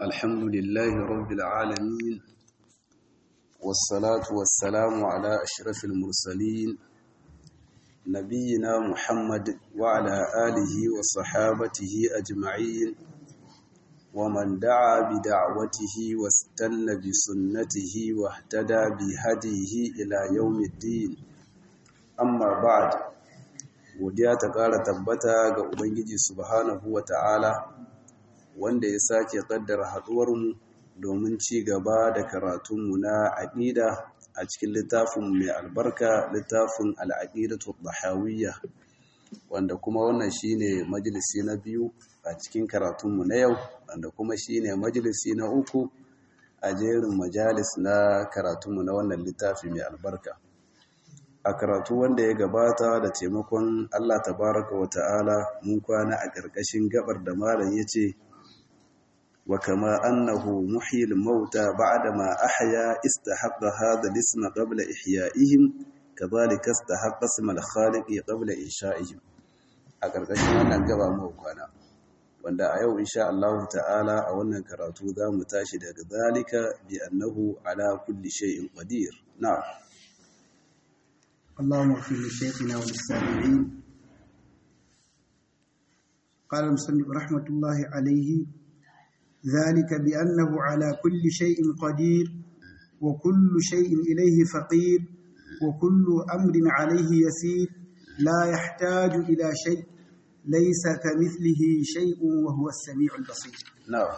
الحمد لله رب العالمين والصلاة والسلام على أشرف المرسلين نبينا محمد وعلى آله وصحابته أجمعين ومن دعا بدعوته واستنى بسنته واهتدى بهديه إلى يوم الدين أما بعد godiya ta ƙara tabbata ga Ubangiji subhanahu wa ta'ala wanda ya sake ƙaddara haɗuwarmu domin ci gaba da karatunmu na aƙida a cikin littafin mai albarka littafin al'aƙidatu bahawiyya wanda kuma wannan shine majalisi na biyu a cikin karatunmu na yau wanda kuma shine majalisi na uku a jerin majalis na karatunmu na wannan littafi mai albarka a karatu wanda ya gabata da taimakon Allah tabaraka wa ta'ala mun kwana a ƙarƙashin gabar da malam ya ce wa kama annahu muhyil mauta ba'da ma ahya istahaqqa hadha al-isma qabla ihya'ihim kadhalika istahaqqa isma al-khaliq qabla insha'ihim a ƙarƙashin wannan gaba mu kwana wanda a yau insha Allah ta'ala a wannan karatu za mu tashi daga zalika bi annahu ala kulli shay'in qadir na'am اللهم اغفر لشيخنا وللسامعين قال المصنف رحمة الله عليه ذلك بأنه على كل شيء قدير وكل شيء إليه فقير وكل أمر عليه يسير لا يحتاج إلى شيء ليس كمثله شيء وهو السميع البصير نعم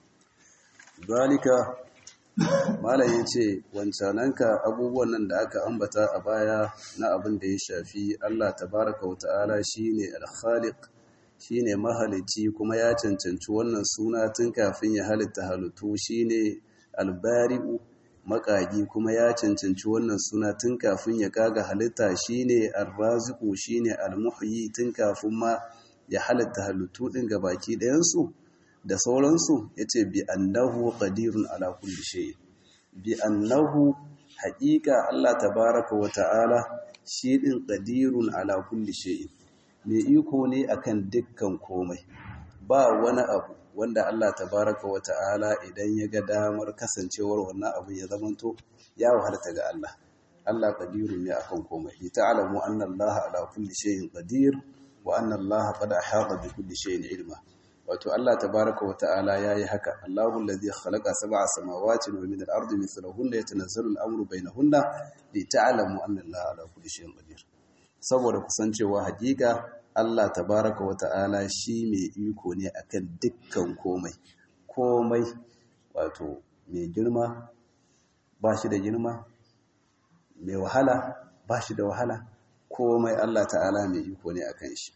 ذلك malam ya ce wancananka abubuwan nan da aka ambata a baya na abin da ya shafi Allah tabaraka wa ta'ala shine al-khaliq shine mahalici kuma ya cancanci wannan suna tun kafin ya halitta halittu shine al-bari'u makagi kuma ya cancanci wannan suna tun kafin ya kaga halitta shine ar-raziqu shine al-muhyi tun kafin ma ya halitta halittu din gabaki ɗayan su da sauransu ya ce bi annahu qadirun ala kulli shay bi annahu haƙiƙa Allah tabaraka wa ta'ala shi din qadirun ala kulli shay mai iko ne akan dukkan komai ba wani abu wanda Allah tabaraka wa ta'ala idan ya ga damar kasancewar wannan abu ya zamanto ya wahalta ga Allah Allah qadirun ne akan komai li ta'lamu anna Allah ala kulli shay'in qadir wa anna Allah qad ahata bi kulli shay'in ilma wato Allah tabaraka wa ta'ala yayi haka Allahu allazi khalaqa sab'a samawati wa min al-ardi mithlahunna yatanazzalu al-amru bainahunna li ta'lamu anna Allaha ala kulli shay'in qadir saboda kusancewa hakika Allah tabaraka wa ta'ala shi mai iko ne akan dukkan komai komai wato mai girma ba shi da girma mai wahala ba shi da wahala komai Allah ta'ala mai iko ne akan shi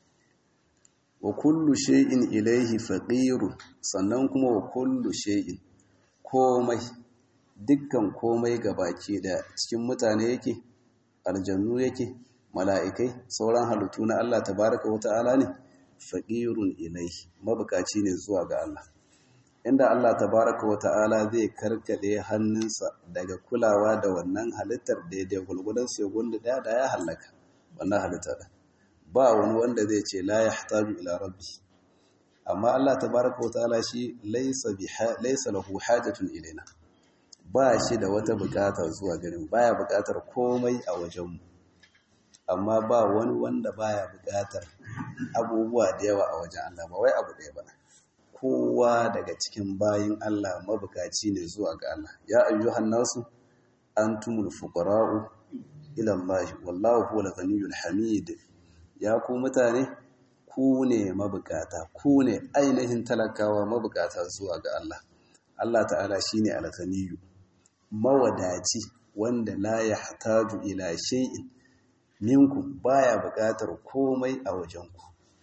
wa kullu shay'in ilaihi faqirun sannan kuma wa kullu shay'in komai dukkan komai gabaki da cikin mutane yake aljannu yake mala'ikai sauran halittu na Allah tabaraka wa ta'ala ne faqirun ilaihi mabukaci ne zuwa ga Allah inda Allah tabaraka wa ta'ala zai karkade hannunsa daga kulawa da wannan halittar daidai gulgudan sai gunda da ya halaka wannan halittar ba wani wanda zai ce la yahtaju ila rabbi amma Allah tabaraka wa ta'ala shi laysa biha laysa lahu hajatun ilaina ba shi da wata bukata zuwa gare mu baya bukatar komai a wajen mu amma ba wani wanda baya bukatar abubuwa da yawa a wajen Allah ba wai abu ɗaya ba kowa daga cikin bayin Allah mabukaci ne zuwa ga Allah ya ayyuhan nasu antumul fuqara'u ila Allah wallahu huwal ghaniyyul hamid ya ku mutane ku ne mabukata ku ne ainihin talakawa mabukata zuwa ga Allah Allah ta'ala shine al-ghaniyyu mawadaci wanda la yahtaju ila shay'in minkum baya bukatar komai a wajenku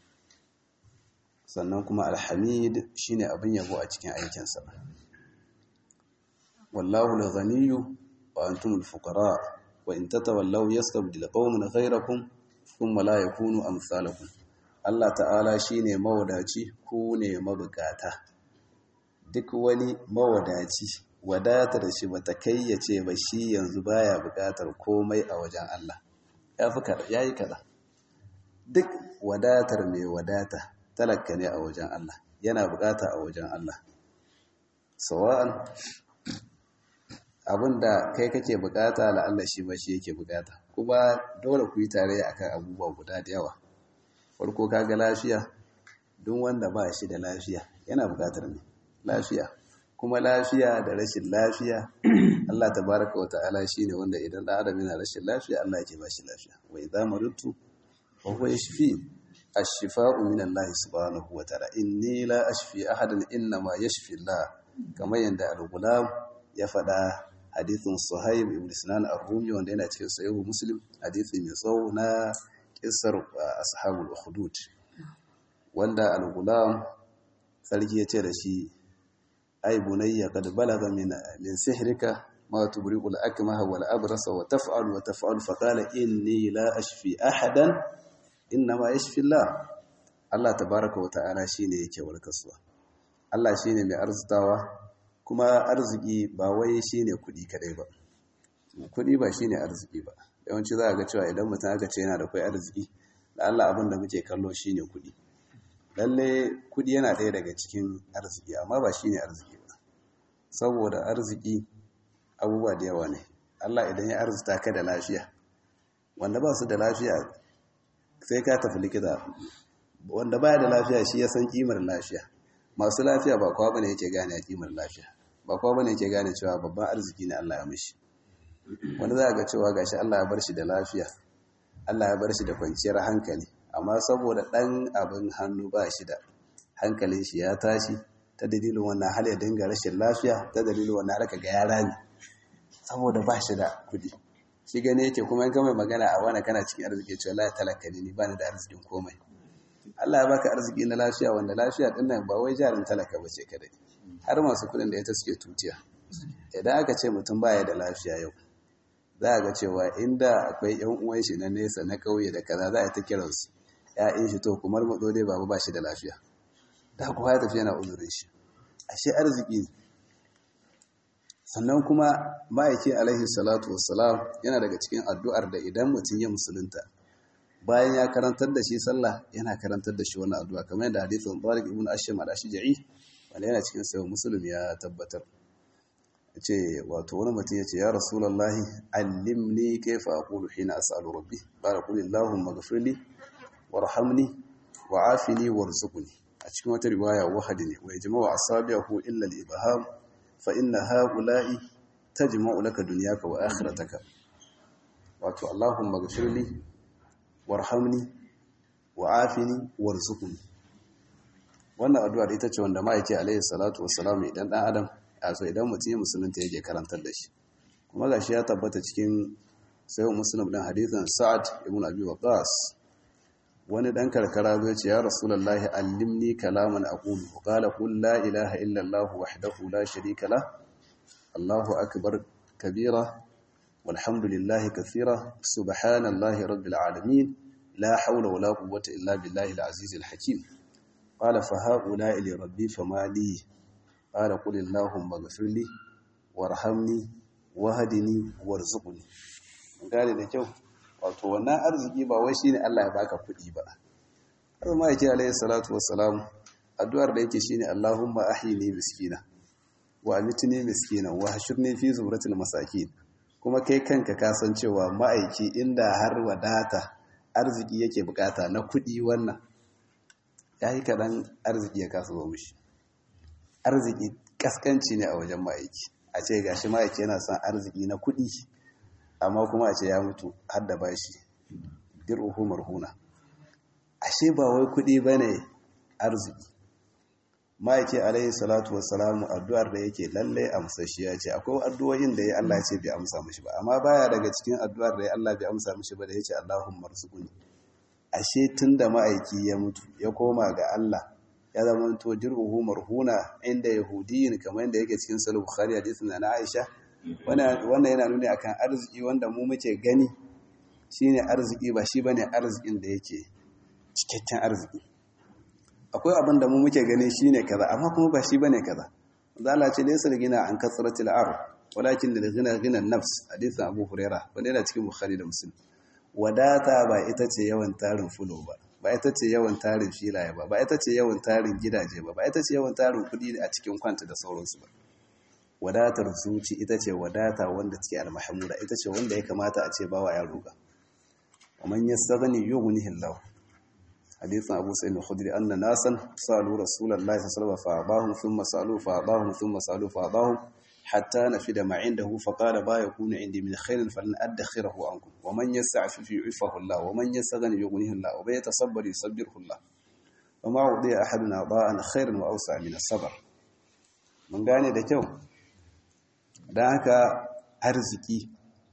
sannan kuma alhamid shine abin yabo a cikin aikinsa wallahu al-ghaniyyu wa antum al-fuqara wa in tatawallaw yastabdil qauman ghayrakum thumma la yakunu amsalakum Allah ta'ala shine mawadaci ku ne mabukata duk wani mawadaci wadatar shi bata kayyace ba shi yanzu baya bukatar komai a wajen Allah yafi kada yayi kada duk wadatar mai wadata talaka ne a wajen Allah yana bukata a wajen Allah sawa'an abinda kai kake bukata la'alla shi ma shi yake bukata kuma dole ku yi tarayya akan abubuwa guda da yawa farko kaga lafiya duk wanda ba shi da lafiya yana bukatar ne lafiya kuma lafiya da rashin lafiya Allah tabaraka wa ta'ala shine wanda idan da adam yana rashin lafiya Allah yake ba shi lafiya wa idza maridtu wa huwa yashfi ash-shifa'u min Allah subhanahu wa ta'ala inni la ashfi ahadan inna ma yashfi Allah kamar yanda al-gulam ya faɗa hadithin Suhaib ibn Sinan ar-Rumi wanda yana cikin sahih Muslim hadithi mai tsawo na kissar ashabul ukhdud wanda al-gulam sarki ya ce da shi ai bunayya qad balaga min min sihrika ma tubriqu al-akmaha wal abrasa wa taf'al wa taf'al fa qala inni la ashfi ahadan inma yashfi Allah Allah tabaaraka wa ta'ala shine yake warkaswa Allah shine mai arzutawa kuma arziki ba wai shine kudi kadai ba kudi ba shine arziki ba yawanci za a ga cewa idan mutum aka ce yana da kai arziki da Allah abin da muke kallo shine kudi lalle kudi yana ɗaya daga cikin arziki amma ba shine arziki ba saboda arziki abubuwa da yawa ne Allah idan ya arzuta ka da lafiya wanda ba su da lafiya sai ka tafi likita wanda baya da lafiya shi ya san kimar lafiya masu lafiya ba kowa bane yake gane kimar lafiya ba kowa bane yake gane cewa babban arziki ne Allah ya mishi wanda za ga cewa gashi Allah ya bar shi da lafiya Allah ya bar shi da kwanciyar hankali amma saboda ɗan abin hannu ba shi da hankalin shi ya tashi ta dalilin wannan hal ya dinga rashin lafiya ta dalilin wannan harka ga yara ne saboda ba shi da kudi shi gane yake kuma in mai magana a wani kana cikin arziki cewa la talaka ne ni bani da arzikin komai Allah ya baka arziki na lafiya wanda lafiya din nan ba wai jarin talaka ba ce kadai har masu kudin da ita suke tutiya idan aka ce mutum baya da lafiya yau za a ga cewa inda akwai yan uwan shi na nesa na kauye da kaza za a ta kiransu ya'yan shi to kumar matso dai babu ba shi da lafiya da kuwa ya tafi yana uzurin shi ashe arziki ne sannan kuma ma'aiki alaihi salatu wassalam yana daga cikin addu'ar da idan mutum ya musulunta bayan ya karantar da shi sallah yana karantar da shi wani addu'a kamar yadda hadithin Tariq ibn Asham al-Ashja'i wanda yana cikin sayo musulmi ya tabbatar ce wato wani mutum ya ce ya rasulullahi allimni kaifa aqulu hina as'alu rabbi barakallahu ighfirli warhamni wa'afini warzuqni a cikin wata riwaya wahadini wa yajma'u asabi'ahu illa al-ibham fa inna ha'ula'i tajma'u laka dunyaka wa akhirataka wato allahumma ighfirli warhamni wa'afini warzuqni wannan addu'a ita ce wanda ma'aiki alaihi salatu wassalam idan dan adam a so idan mutum musulunta yake karantar da shi kuma gashi ya tabbata cikin sayyid muslim din hadithan sa'ad ibn abi waqas wani dan karkara zai ce ya rasulullahi allimni kalaman aqulu qala qul la ilaha illa allah wahdahu la sharika la allahu akbar kabira walhamdulillahi kathira subhanallahi rabbil alamin la hawla wala quwwata illa billahi al-aziz al-hakim qala fa haula li rabbi fama li qala qul allahumma ighfir li warhamni wahdini warzuqni gane da kyau wato wannan arziki ba wai shine Allah ya baka kuɗi ba har ma yake alayhi salatu wassalam addu'ar da yake shine Allahumma ahyini miskina wa amitni miskina wa hashurni fi zumratil masakin kuma kai kanka ka san cewa ma'aiki inda har wadata arziki yake bukata na kuɗi wannan yayi kadan arziki ya kasa zo mishi arziki kaskanci ne a wajen ma'aiki a ce gashi ma'aiki yana son arziki na kuɗi amma kuma a ce ya mutu har da bashi dir'uhu marhuna ashe ba wai kudi bane arziki ma'aiki alaihi salatu wassalamu addu'ar da yake lalle amsashiya ce akwai addu'o'in da ya Allah ya ce bai amsa mishi ba amma baya daga cikin addu'ar da ya Allah bai amsa mishi ba da yace Allahumma rzuqni ashe tunda ma'aiki ya mutu ya koma ga Allah ya zama to dir'uhu marhuna inda yahudiyin kamar yadda yake cikin sahih bukhari hadisin na Aisha wannan yana nuni akan arziki wanda mu muke gani shine arziki ba shi bane arzikin da yake cikakken arziki akwai abin da mu muke gani shine kaza amma kuma ba shi bane kaza zalla ce laysa gina an kasratil ar walakin lil ghina ghina nafs hadisin abu huraira wanda yana cikin bukhari da muslim wadata ba ita ce yawan tarin fulo ba ba ita ce yawan tarin filaye ba ba ita ce yawan tarin gidaje ba ba ita ce yawan tarin kudi a cikin kwanta da sauransu ba wadatar zuci ita ce wadata wanda take almahmuda ita ce wanda ya kamata a ce bawa ya roƙa wa man yastaghni yughnihi Allah hadithan Abu Sa'id al-Khudri anna nasan salu Rasulullahi sallallahu alaihi wasallam fa'adahum thumma salu fa'adahum thumma salu fa'adahum hatta nafida ma indahu faqala ba yakunu indi min khairin falan adkhirahu ankum wa man yasta'fif yu'fahu Allah wa man yastaghni yughnihi Allah wa man yatasabbar yusabbirhu Allah wa ma udiya ahadun ada'an khairan wa awsa min as-sabr mun gane da kyau dan haka arziki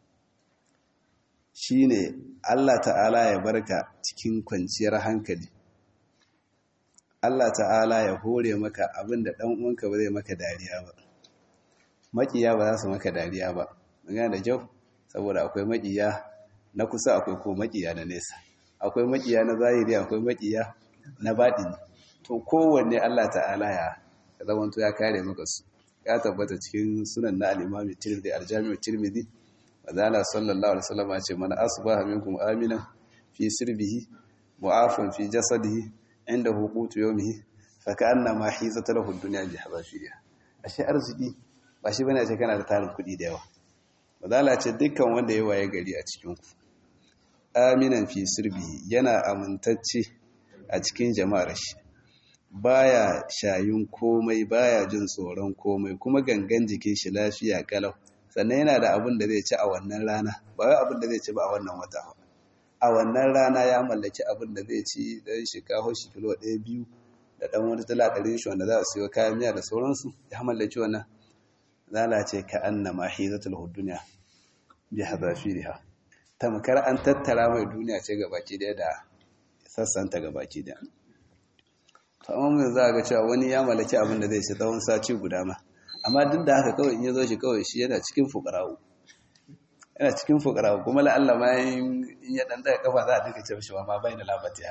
shine Allah ta'ala ya barka cikin kwanciyar hankali Allah ta'ala ya hore maka abinda dan uwanka ba zai maka dariya ba makiya ba za su maka dariya ba gane da kyau saboda akwai makiya na kusa akwai ko makiya na nesa akwai makiya na zahiri akwai makiya na baɗini to kowanne Allah ta'ala ya zamanto ya kare maka su ya tabbata cikin sunan na al-Imam Tirmidhi al-Jami' Tirmidhi wazala sallallahu alaihi wasallam ya ce man asbaha minkum aminan fi sirbihi mu'afan fi jasadihi inda hukutu yawmihi fa ka'annama hizat lahu ad-dunya bi hadafiriha ashe arziki ba shi bane ce kana da tarin kuɗi da yawa bazala ce dukkan wanda ya waye gari a cikin ku aminan fi sirbi yana amintacce a cikin jama'ar shi baya shayun komai baya jin tsoron komai kuma gangan jikin shi lafiya kalau sannan yana da abin da zai ci a wannan rana ba wai abin da zai ci ba a wannan wata ba a wannan rana ya mallaki abin da zai ci dan shi kawo shi kilo ɗaya biyu da ɗan wani tala ɗarin shi wanda za a siyo kayan miya da sauransu ya mallaki wannan lalace ka annama hizatul hudunya bi hadafiriha tamkar an tattara mai duniya ce gabaki daya da sassanta gabaki daya to amma mun za ga cewa wani ya mallaki abin da zai ci tsawon sati guda ma amma duk da haka kawai in ya zo shi kawai shi yana cikin fuqara'u yana cikin fuqara'u kuma la Allah ma in ya dan daga kafa za a dinka cewa shi ma bai da labatiya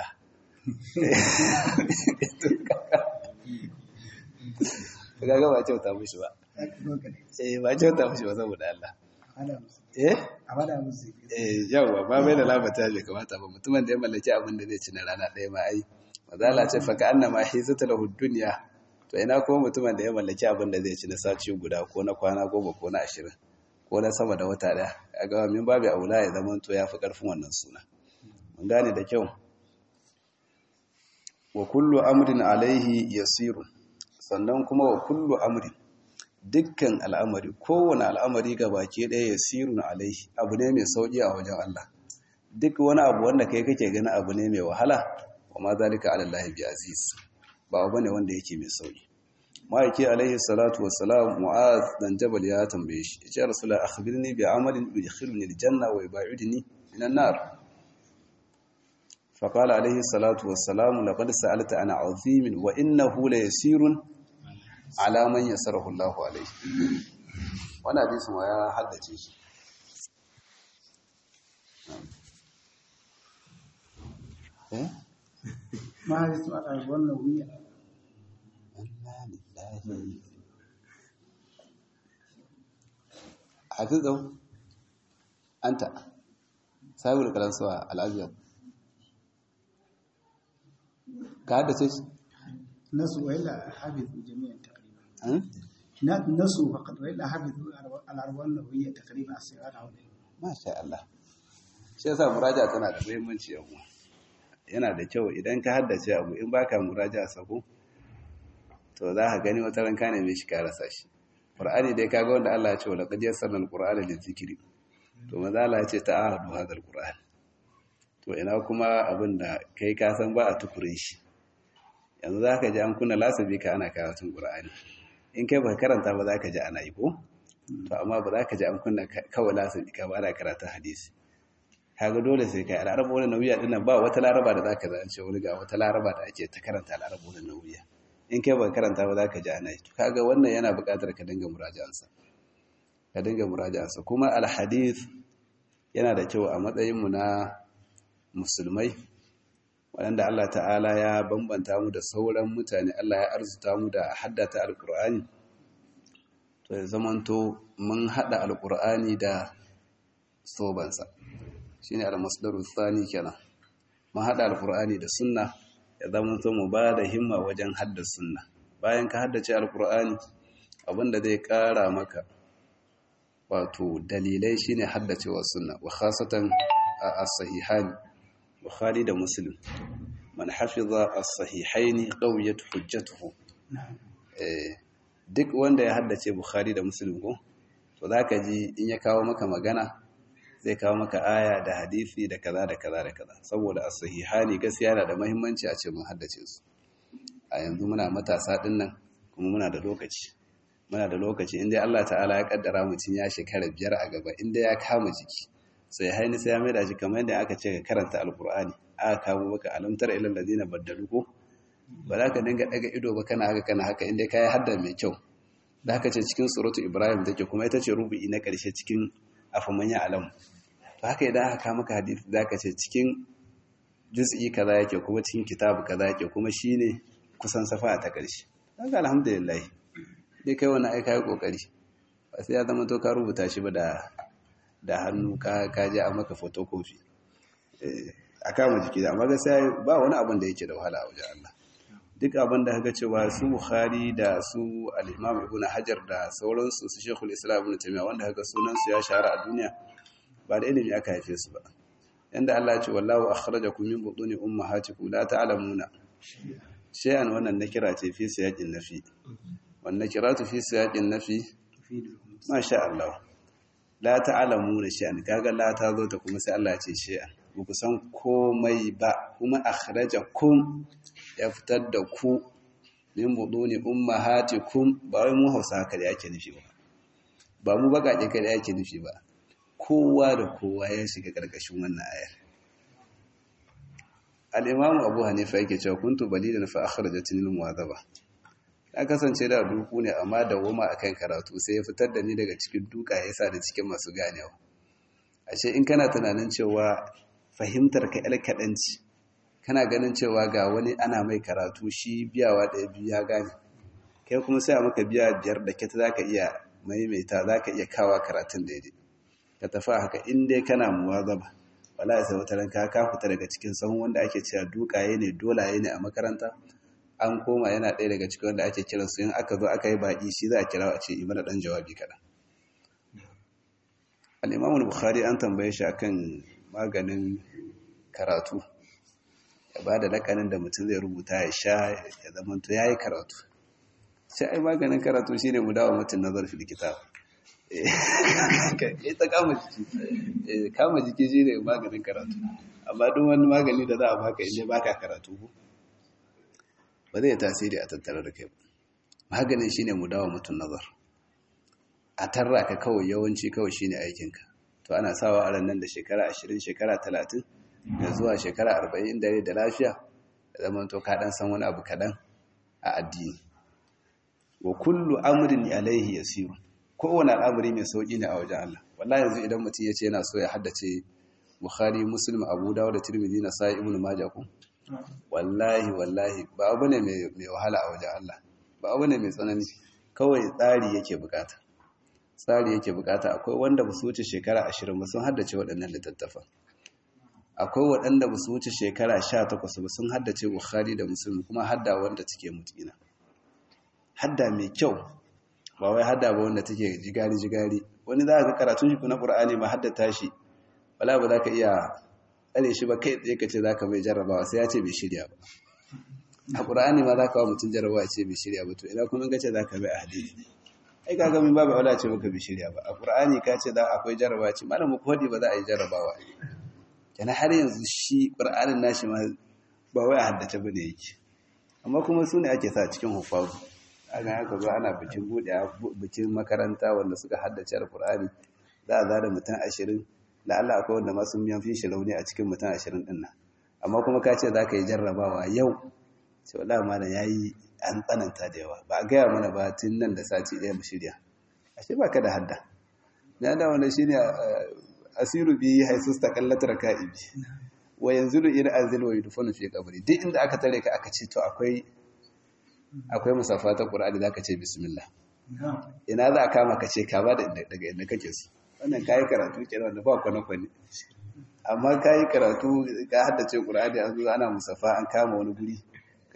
kaga ba kyauta mushi ba eh ba kyauta mushi ba saboda Allah eh eh yawa ba bai da labata bai kamata ba mutumin da ya mallaki abin da zai ci na rana ɗaya ma ai mazala ce fa ka'anna ma hizata lahu dunya to ina ko mutumin da ya mallaki abin da zai ci na sati guda ko na kwana goma ko na ashirin ko na sama da wata ɗaya kaga min babu aula ya zama to yafi karfin wannan suna mun gane da kyau wa kullu amrin alaihi yasirun sannan kuma wa kullu amrin dukkan al'amari kowane al'amari ga baki ɗaya ya sirun alaihi abu ne mai sauƙi a wajen Allah duk wani abu wanda kai kake gani abu ne mai wahala wa ma zalika ala Allah bi aziz ba abu ne wanda yake mai sauƙi ma'aiki alaihi salatu wassalam mu'az dan jabal ya tambaye shi ya ce rasulullah akhbirni bi amalin yudkhiluni aljanna wa yubaiduni minan nar فقال عليه الصلاة والسلام لقد سألت عن عظيم وإنه ليسير على من يسره الله عليه وانا حديث ما يا حدثي shi eh ما هذه سؤال wannan wuya inna lillahi hafizu anta sahibul kalansuwa al-abyad ka haddace shi nasu wa illa hafizu jami'an taqriban na nasu faqad wa illa hafizu al-arwan nawiyya taqriban as-sirat hawla masha Allah shi yasa muraja tana da muhimmanci yau yana da kyau idan ka haddace abu in baka muraja sako to za ka gani wata ranka ne mai shi ka rasa shi qur'ani dai kaga wanda Allah ya ce wala qad yassarna al-qur'ana lizikri to maza Allah ya ce ta'ahadu hadha al-qur'an to ina kuma abin da kai ka san ba a tukure shi yanzu za ka ji an kunna lasabi ka ana karatun ƙura'ani in kai ba karanta ba za ka ji ana yi ko to amma ba za ka ji an kunna kawai lasabi ka ba ana karatun hadisi kaga dole sai kai al'arabu wani nauyi din nan ba wata laraba da za ka zance wani ga wata laraba da ake ta karanta al'arabu wani nauyi in kai ba karanta ba za ka ji ana yi to kaga wannan yana buƙatar ka dinga muraja'ansa ka dinga muraja'ansa kuma al-hadith yana da kyau a matsayin mu na musulmai waɗanda Allah ta'ala ya bambanta mu da sauran mutane Allah ya arzuta mu da haddata alkur'ani to ya zamanto mun haɗa alkur'ani da sobansa shi ne almasdaru tsani kenan mun haɗa alkur'ani da sunna ya zamanto mu ba da himma wajen hadda sunna bayan ka haddace alkur'ani abinda zai kara maka wato dalilai shine haddacewa sunna wa khasatan as-sahihan bukhari da muslim man hafiza as-sahihaini qawiyat hujjatuhu eh duk wanda ya haddace bukhari da muslim ko to zaka ji in ya kawo maka magana zai kawo maka aya da hadisi da kaza da kaza da kaza saboda as-sahihani gaskiya yana da muhimmanci a ce mun haddace su a yanzu muna matasa din nan kuma muna da lokaci muna da lokaci inda Allah ta'ala ya kaddara mutum ya shekara biyar a gaba inda ya kama jiki sai haini sai ya mai da shi kamar yadda aka ce ka karanta alkur'ani aka kamo maka alamtar ilal ladina baddalu ko ba za ka dinga daga ido ba kana haka kana haka inda ka yi hadda mai kyau da haka ce cikin suratu ibrahim take kuma ita ce rubu'i na karshe cikin afamanya alam to haka idan aka kama maka hadisi za ka ce cikin juz'i kaza yake kuma cikin kitabu kaza yake kuma shine kusan safa ta karshe haka alhamdulillah dai kai wani aika yi kokari ba sai ya zama to ka rubuta shi ba da da hannu ka kaji a maka photocopy a kama jiki da amma gaskiya ba wani abin da yake da wahala a wajen Allah duk abin da haka cewa su Bukhari da su al-Imam Ibn Hajar da sauransu su Sheikhul Islam Ibn Taymiyyah wanda haka sunan su ya shahara a duniya ba da ilimi aka haife su ba yanda Allah ya ce wallahu akhrajakum min butuni ummahatikum la ta'lamuna shay'an wannan nakira ce fi siyaqin nafi wan nakiratu fi siyaqin nafi masha Allah la ta'lamu da shay'an kaga la ta zo ta kuma sai Allah ya ce shay'an ba ku san komai ba kuma akhrajakum ya fitar da ku min buduni ummahatikum ba wai mu Hausa haka da yake nufi ba ba mu baka kada yake nufi ba kowa da kowa ya shiga karkashin wannan ayar al-Imam Abu Hanifa yake cewa kuntu balidan fa akhrajatni al-muwadhaba na kasance da duku ne amma da woma akan karatu sai ya fitar da ni daga cikin duka ya sa da cikin masu ganewa ashe in kana tunanin cewa fahimtar ka yar kaɗanci kana ganin cewa ga wani ana mai karatu shi biyawa ɗaya biyu ya gane kai kuma sai a maka biya biyar da kyata za ka iya maimaita za ka iya kawa karatun daidai ka tafi haka in dai kana muwazaba wala sai wata ranka ka fita daga cikin sahun wanda ake cewa dukaye ne dolaye ne a makaranta an koma yana ɗaya daga cikin wanda ake kiran su yin aka zo aka yi baƙi shi za a kira a ce yi mana ɗan jawabi kaɗan al'imamul bukhari an tambaye shi akan maganin karatu ya ba da lakanin da mutum zai rubuta ya sha ya zamanto ya yi karatu sai ai maganin karatu shi ne mu dawo mutum nazar fil kitab ya ta kama jiki kama jiki shi ne maganin karatu amma duk wani magani da za a baka inda baka karatu ko ba zai tasiri a tattare da kai maganin shine mu dawo mutum nazar a tarra ka kawai yawanci kawai shine aikinka to ana sawa a nan da shekara 20 shekara 30 da zuwa shekara 40 dare da lafiya da zaman to ka dan san wani abu kadan a addini wa kullu amrin alaihi yasiru kowane al'amari mai sauki ne a wajen Allah wallahi yanzu idan mutum ya ce yana so ya haddace Bukhari Muslim Abu Dawud da Tirmidhi na Sa'i Ibn Majah ko wallahi wallahi ba abu ne mai wahala a wajen Allah ba abu ne mai tsanani kawai tsari yake bukata tsari yake bukata akwai wanda ba su wuce shekara ashirin ba sun haddace waɗannan littattafan akwai waɗanda ba su wuce shekara sha takwas ba sun haddace bukhari da musulmi kuma hadda wanda take mutina hadda mai kyau ba wai hadda ba wanda take jigari jigari wani za ka karatun shi na ƙur'ani ma haddata shi wala ba za ka iya tsare shi ba kai tsaye ka ce za ka mai jarrabawa sai ya ce bai shirya ba a ƙura'ani ma za ka wa mutum jarrabawa ce bai shirya ba to ina kuma ka ce za ka mai a hadisi ai ka ga min babu aula ce maka bai shirya ba a ƙura'ani ka ce za akwai jarrabawa ce malam ku hadi ba za a yi jarrabawa kenan har yanzu shi ƙura'anin nashi ma ba wai a haddace ba ne yake amma kuma su ne ake sa cikin hufazu aga haka zo ana bikin buɗe bikin makaranta wanda suka haddace alƙur'ani za a zara mutum ashirin da Allah akwai wanda masu miyan fi shi rauni a cikin mutum ashirin ɗin nan amma kuma ka ce za ka yi jarrabawa yau ce wala ma da ya yi an tsananta da yawa ba a gaya mana ba tun nan da sati ɗaya mu shirya ashe ba ka da hadda na da wanda shi ne asiru bi haisu ta kallatar ka'ibi wa yanzu da ina azil wa yudufanu fi kabari duk inda aka tare ka aka ce to akwai akwai musafa ta qur'ani zaka ce bismillah ina za a kama ka ce ka ba daga inda kake so wannan kayi karatu kenan wanda ba kwane-kwane amma kayi karatu ka haddace ƙur'ani an zo ana musafa an kama wani guri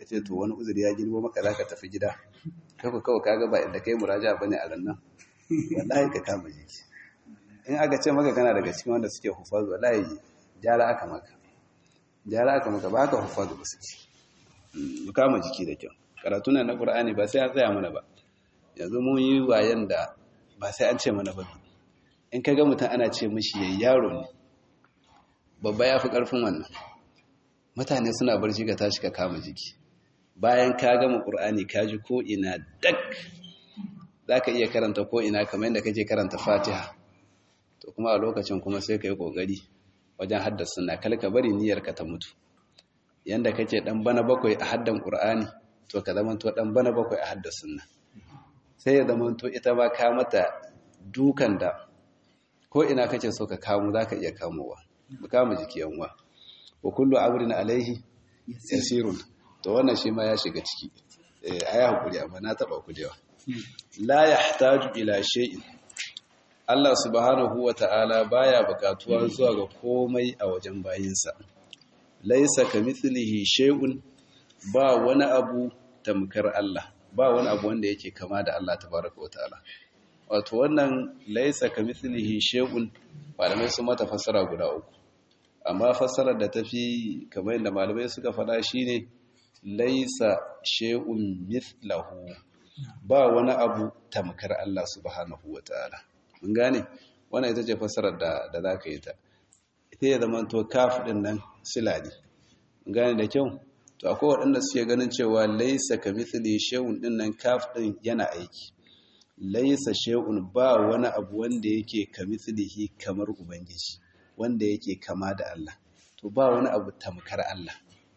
ka ce to wani uzuri ya girbo maka za ka tafi gida kawai kawai kaga ba inda kai muraja bane a rannan wallahi ka kama jiki in aka ce maka kana daga cikin wanda suke hufazu wallahi jara aka maka jara aka maka ba ka hufazu ba su ci mu kama jiki da kyau karatu na na qur'ani ba sai an tsaya mana ba yanzu mun yi wayan da ba sai an ce mana ba in kaga mutum ana ce mishi yayi yaro ne babba ya fi ƙarfin wannan mutane suna barci ka tashi ka kama jiki bayan ka gama ƙur'ani ka ji ko ina dak za ka iya karanta ko ina kamar yadda kake karanta fatiha to kuma a lokacin kuma sai ka yi ƙoƙari wajen haddasa na kalka bari niyyarka ta mutu yadda kake ɗan bana bakwai a haddan ƙur'ani to ka zama to ɗan bana bakwai a haddasa na sai ya zama to ita ba ka mata dukan da ko ina kake so ka kamo za ka iya kamowa mu kama jiki yanwa wa kullu amrin alaihi yasirun to wannan shi ma ya shiga ciki eh ayi hakuri amma na taba ku da la yahtaju ila shay'in Allah subhanahu wata'ala baya bukatuwa zuwa ga komai a wajen bayinsa laisa kamithlihi shay'un ba wani abu tamkar Allah ba wani abu wanda yake kama da Allah tabaraka wata'ala wato wannan laisa kamithlihi shay'un malamai sun mata fassara guda uku amma fassarar da tafi kamar yadda malamai suka faɗa shine laisa shay'un mithlahu ba wani abu tamkar Allah subhanahu wataala mun gane wannan ita ce fassarar da da zaka yi ta ita ya zama to kaf din nan sila ne mun gane da kyau to akwai waɗanda suke ganin cewa laisa kamithli shay'un din nan kaf din yana aiki laisa shay'un ba wani abu wanda yake kamithlihi kamar ubangiji wanda yake kama da Allah to ba wani abu tamkar Allah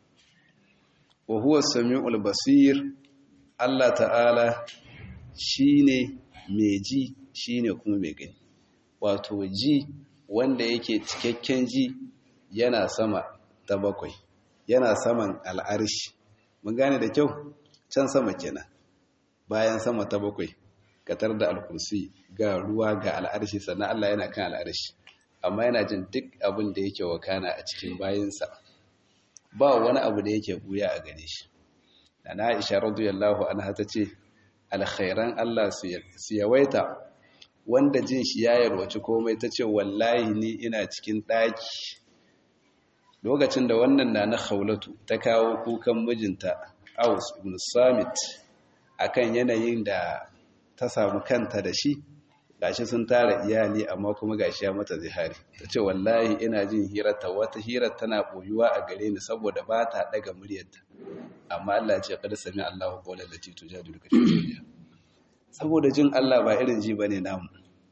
wa huwa samiul basir Allah ta'ala shine mai ji shine kuma mai gani wato ji wanda yake cikakken ji yana sama ta bakwai yana saman al'arshi mun gane da kyau can sama kenan bayan sama ta bakwai katar da alkursi ga ruwa ga al'arshi sannan Allah yana kan al'arshi amma yana jin duk abin da yake wakana a cikin bayinsa ba wani abu da yake buya a gare shi da na isha radiyallahu anha ta ce alkhairan Allah su yawaita wanda jin shi ya yarwaci komai ta ce wallahi ni ina cikin ɗaki lokacin da wannan na na haulatu ta kawo kukan mijinta aus ibn samit akan yanayin da ta samu kanta da shi gashi sun tara iyali amma kuma gashi ya mata zihari ta ce wallahi ina jin hirarta wata hirar tana boyuwa a gare ni saboda ba ta daga muryarta amma Allah ce kada sami Allahu qawlan lati tujadiluka fi zawjiha saboda jin Allah ba irin ji bane namu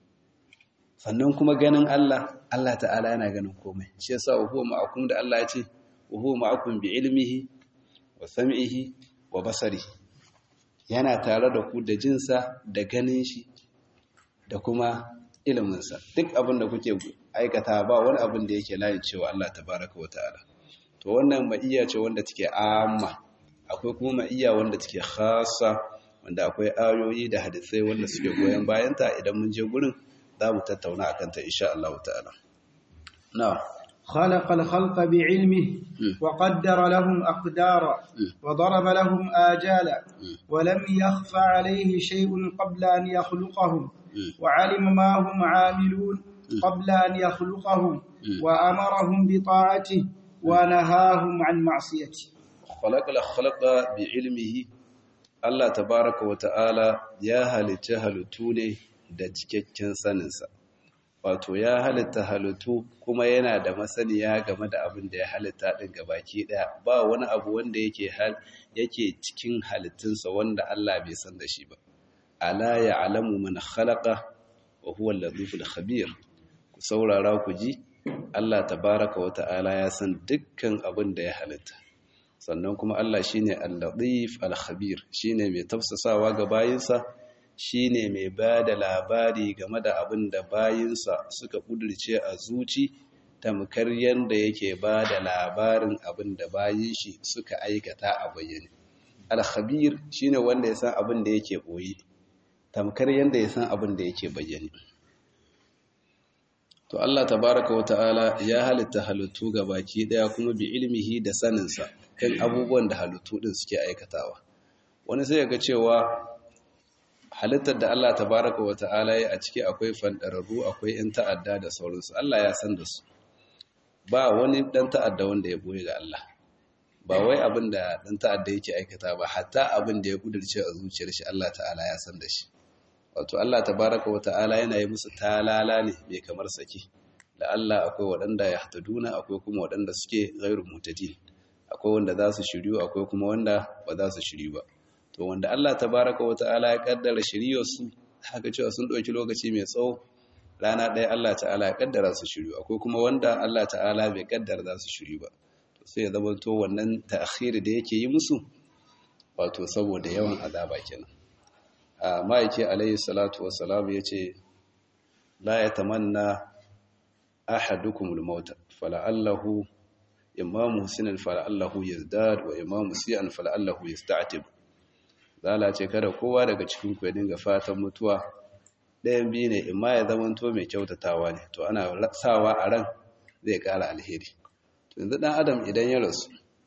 sannan kuma ganin Allah Allah ta'ala yana ganin komai shi yasa huwa ma'akum da Allah ya ce huwa ma'akum bi ilmihi wa sam'ihi wa basarihi yana tare da ku da jinsa da ganin shi da kuma iliminsa duk abin da kuke aikata ba wani abin da yake layin cewa Allah tabaraka wa ta'ala to wannan ma'iyya ce wanda take amma akwai kuma ma'iyya wanda take khassa wanda akwai ayoyi da hadisai wanda suke goyon bayanta idan mun je gurin za mu tattauna akan ta insha Allah ta'ala na'am خلق الخلق بعلمه وقدر لهم أقدارا وضرب لهم آجالا ولم يخف عليه شيء قبل أن يخلقهم وعلم ما هم عاملون قبل أن يخلقهم وأمرهم بطاعته ونهاهم عن معصيته خلق الخلق بعلمه الله تبارك وتعالى يا هل تهلتوني da cikakken saninsa wato ya halitta halittu kuma yana da masaniya game da abin da ya halitta ɗin gabaki ɗaya ba wani abu wanda yake yake cikin halittunsa wanda Allah bai san da shi ba ala ya'lamu man khalaqa wa huwa al-latiful khabir ku saurara ku ji Allah tabaraka wa ta'ala ya san dukkan abin da ya halitta sannan kuma Allah shine al-latif al-khabir shine mai tafsasawa ga bayinsa shine mai ba da labari game da abin da bayinsa suka ƙudurce a zuci tamkar yadda yake ba da labarin abin da bayin shi suka aikata a bayyane alkhabir shine wanda ya san abin da yake ɓoye tamkar yadda ya san abin da yake bayyane to Allah tabaraka wa ta'ala ya halitta halittu ga baki daya kuma bi ilmihi da saninsa kan abubuwan da halittu din suke aikatawa wani sai ga cewa halittar da Allah tabaraka wa ta'ala ya a ciki akwai fandararru akwai yan ta'adda da sauransu Allah ya san da su ba wani dan ta'adda wanda ya boye ga Allah ba wai abin da dan ta'adda yake aikata ba hatta abin da ya kudurce a zuciyar shi Allah ta'ala ya san da shi wato Allah tabaraka wa ta'ala yana yi musu talala ne mai kamar saki da Allah akwai waɗanda ya hataduna akwai kuma waɗanda suke ghairu mutadin akwai wanda za su shiryu akwai kuma wanda ba za su shiryu ba to wanda Allah tabaraka wa ta'ala ya kaddara shiryar su haka cewa sun ɗauki lokaci mai tsawo rana ɗaya Allah ta'ala ya kaddara su shiryu akwai kuma wanda Allah ta'ala bai kaddara za su shiryu ba to sai ya zama to wannan ta'khiri da yake yi musu wato saboda yawan azaba kenan a ma'aiki alayhi salatu wassalam ya ce la ya tamanna ahadukumul mauta fala'allahu imamu sinan fala'allahu yazdad wa imamu siyan fala'allahu yasta'tib zala ce kada kowa daga cikin ku ya dinga fatan mutuwa ɗayan biyu ne imma ya zamanto mai kyautatawa ne to ana sawa a ran zai ƙara alheri to yanzu ɗan adam idan ya rasu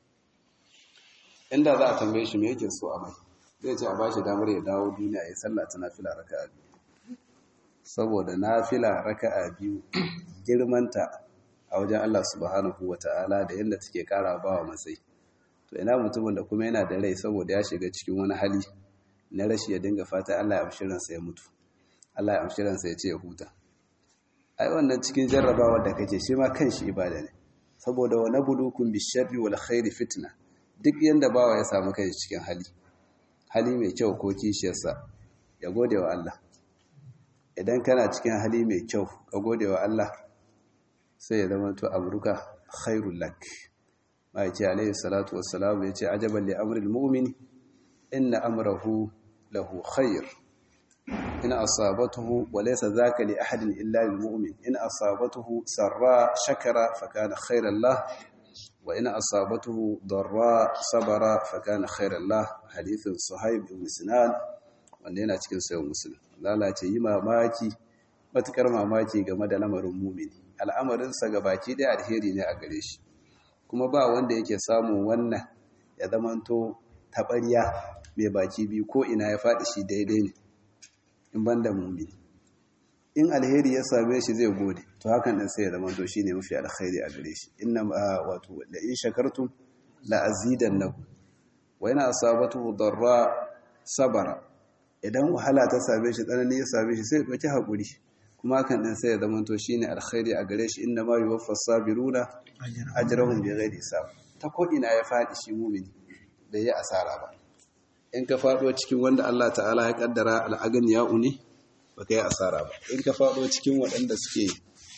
inda za a tambaye shi me yake so a mai zai ce a ba shi damar ya dawo duniya ya sallah ta nafila raka'a biyu saboda nafila raka'a biyu girmanta a wajen Allah subhanahu wata'ala da yadda take kara ba wa matsayi to ina mutumin da kuma yana da rai saboda ya shiga cikin wani hali na rashi ya dinga fata Allah ya amshi ransa ya mutu Allah ya amshi ransa ya ce ya huta ai wannan cikin jarrabawa da kake shi ma kanshi ibada ne saboda wa nabulukum bisharri wal khairi fitna duk yanda bawa ya samu kai cikin hali hali mai kyau ko kishiyarsa ya gode wa Allah idan kana cikin hali mai kyau ka gode wa Allah sai ya zama to amruka khairul lak mai ce alayhi salatu wassalam ya ce ajaban li amril mu'min inna amrahu lahu khair in asabatuhu wa laysa dhaka li ahadin illa lil mu'min in asabatuhu sarra shakara fa kana khairan lahu وإن أصابته ضراء صبر فكان خيرا له حديث صهيب بن سنان wanda yana cikin sayan musulun lalace yi mamaki matukar mamaki game da lamarin mumini al'amarinsa ga baki ɗaya alheri ne a gare shi kuma ba wanda yake samun wannan ya zamanto taɓarya mai baki biyu ko ina ya faɗi shi daidai ne in ban da mumini in alheri ya same shi zai gode to hakan din sai ya zama to shine mafi alkhairi a gare shi inna wato la in shakartum la azidannakum wa ina asabatu darra sabara idan wahala ta same shi tsanani ya same shi sai ya dauki hakuri kuma hakan din sai ya zama to shine alkhairi a gare shi inna ma yuwaffas sabiruna ajrahum bighairi hisab ta ko ina ya fadi shi mumini bai yi asara ba in ka fado cikin wanda Allah ta'ala ya kaddara al'agani ya uni ba ka yi asara ba in ka faɗo cikin waɗanda suke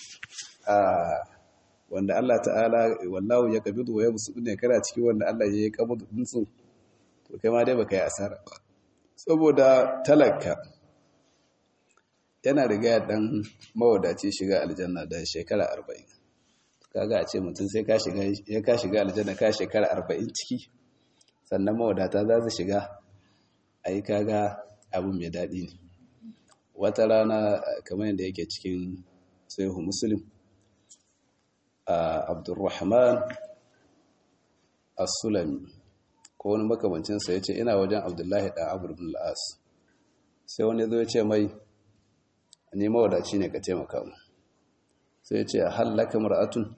wanda Allah ta'ala wallahu ya kabidu wa ya musu ne kana cikin wanda Allah ya yi kabidu ɗinsu to kai ma dai ba ka yi asara ba saboda talaka yana riga ya ɗan mawadaci shiga aljanna da shekara arba'in kaga a ce mutum sai ya ka shiga aljanna ka shekara arba'in ciki sannan mawadata za su shiga a yi kaga abin mai daɗi ne wata rana kamar yadda yake cikin sahihu muslim abdurrahman as-sulami ko wani makamancinsa ya ce ina wajen abdullahi ɗan abu bin al'as sai wani zo ya ce mai ne mawadaci ne ka taimaka mu sai ya ce hallaka mar'atun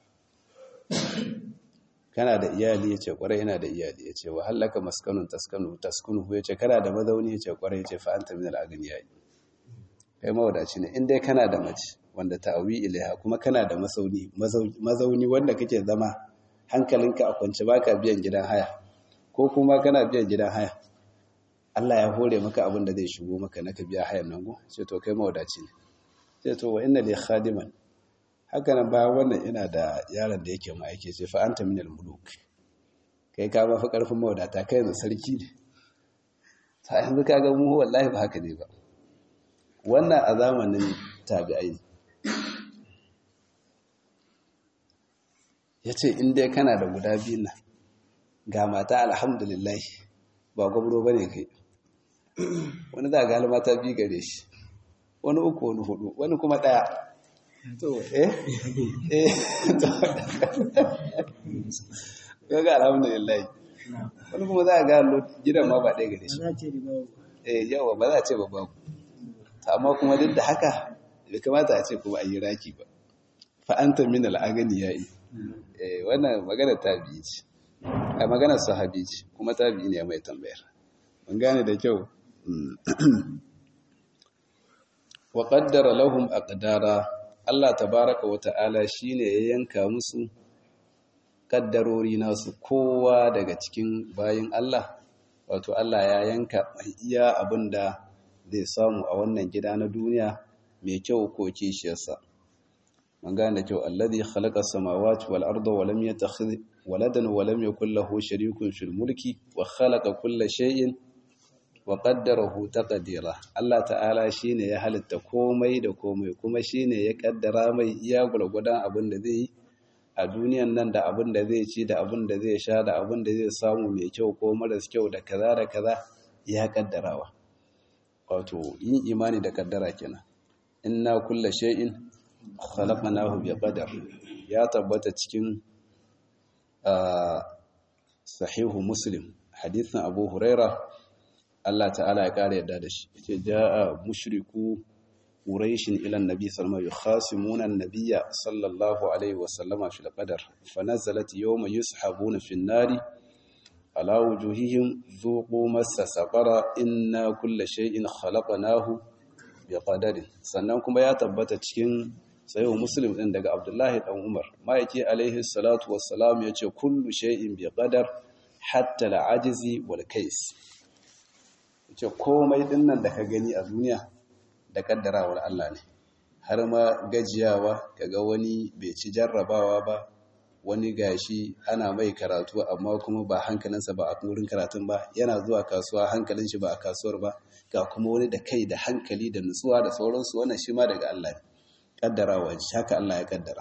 kana da iyali ya ce kwarai yana da iyali ya ce wa hallaka maskanun taskanu taskunu ya ce kana da mazauni ya ce kwarai ya ce fa'anta min al'agani ya yi kai mawadaci ne in dai kana da mace wanda ta'awi ilaiha kuma kana da mazauni mazauni wanda kake zama hankalinka a kwance baka biyan gidan haya ko kuma kana biyan gidan haya Allah ya hore maka abin da zai shigo maka naka biya hayan nan go sai to kai mawadaci ne sai to wa inna li khadiman haka nan bayan wannan ina da yaron da yake ma yake ce fa anta minal muluk kai ka ba fa karfin mawadata kai ne sarki ne sai yanzu kaga mu wallahi ba haka ne ba wannan a zamanin tabi'ai ya ce in dai kana da guda biyu nan ga mata alhamdulillah ba gwamro ba ne kai wani za ga mata biyu gare shi wani uku wani hudu wani kuma ɗaya to eh eh to kaga alhamdulillah wani kuma za a ga gidan ma ba ɗaya gare shi eh yawa ba za a ce ba babu amma kuma duk da haka bai kamata a ce kuma a yi raki ba fa'anta min al'agani ya yi wannan magana tabi'i ce a maganar sahabi ce kuma tabi'i ne mai tambayar mun gane da kyau wa qaddara lahum aqdara Allah tabaraka wa ta'ala shine ya yanka musu kaddarori nasu kowa daga cikin bayin Allah wato Allah ya yanka iya abinda zai samu a wannan gida na duniya mai kyau ko kishiyarsa man gane kyau alladhi khalaqa samawati wal arda wa lam yattakhidh waladan wa lam yakul lahu sharikun fil mulki wa khalaqa kulla shay'in wa qaddarahu taqdira Allah ta'ala shine ya halitta komai da komai kuma shine ya kaddara mai iya gurgudan abin da zai yi a duniyan nan da abin da zai ci da abin da zai sha da abin da zai samu mai kyau ko maras kyau da kaza da kaza ya kaddarawa wato yin imani da kaddara kenan inna kulla shay'in khalaqnahu bi qadar ya tabbata cikin sahihu muslim hadithin abu huraira Allah ta'ala ya kare yadda da shi yace jaa mushriku quraish ila annabi sallallahu alaihi wasallam yukhasimuna an-nabiyya sallallahu alaihi wasallama fil qadar fanazalat yawma yushabuna fin nari ala wujuhihim dhuqu massa saqara inna kulla shay'in khalaqnahu bi qadarin sannan kuma ya tabbata cikin sayo muslim din daga abdullahi dan umar ma'aiki alaihi salatu wassalam yace kullu shay'in bi qadar hatta al'ajzi wal kais yace komai dinnan da ka gani a duniya da kaddarawar Allah ne har ma gajiyawa kaga wani bai ci jarrabawa ba wani gashi ana mai karatu amma kuma ba hankalinsa ba a wurin karatun ba yana zuwa kasuwa hankalin shi ba a kasuwar ba ga kuma wani da kai da hankali da nutsuwa da sauransu wannan shi ma daga Allah ne kaddarawa haka Allah ya kaddara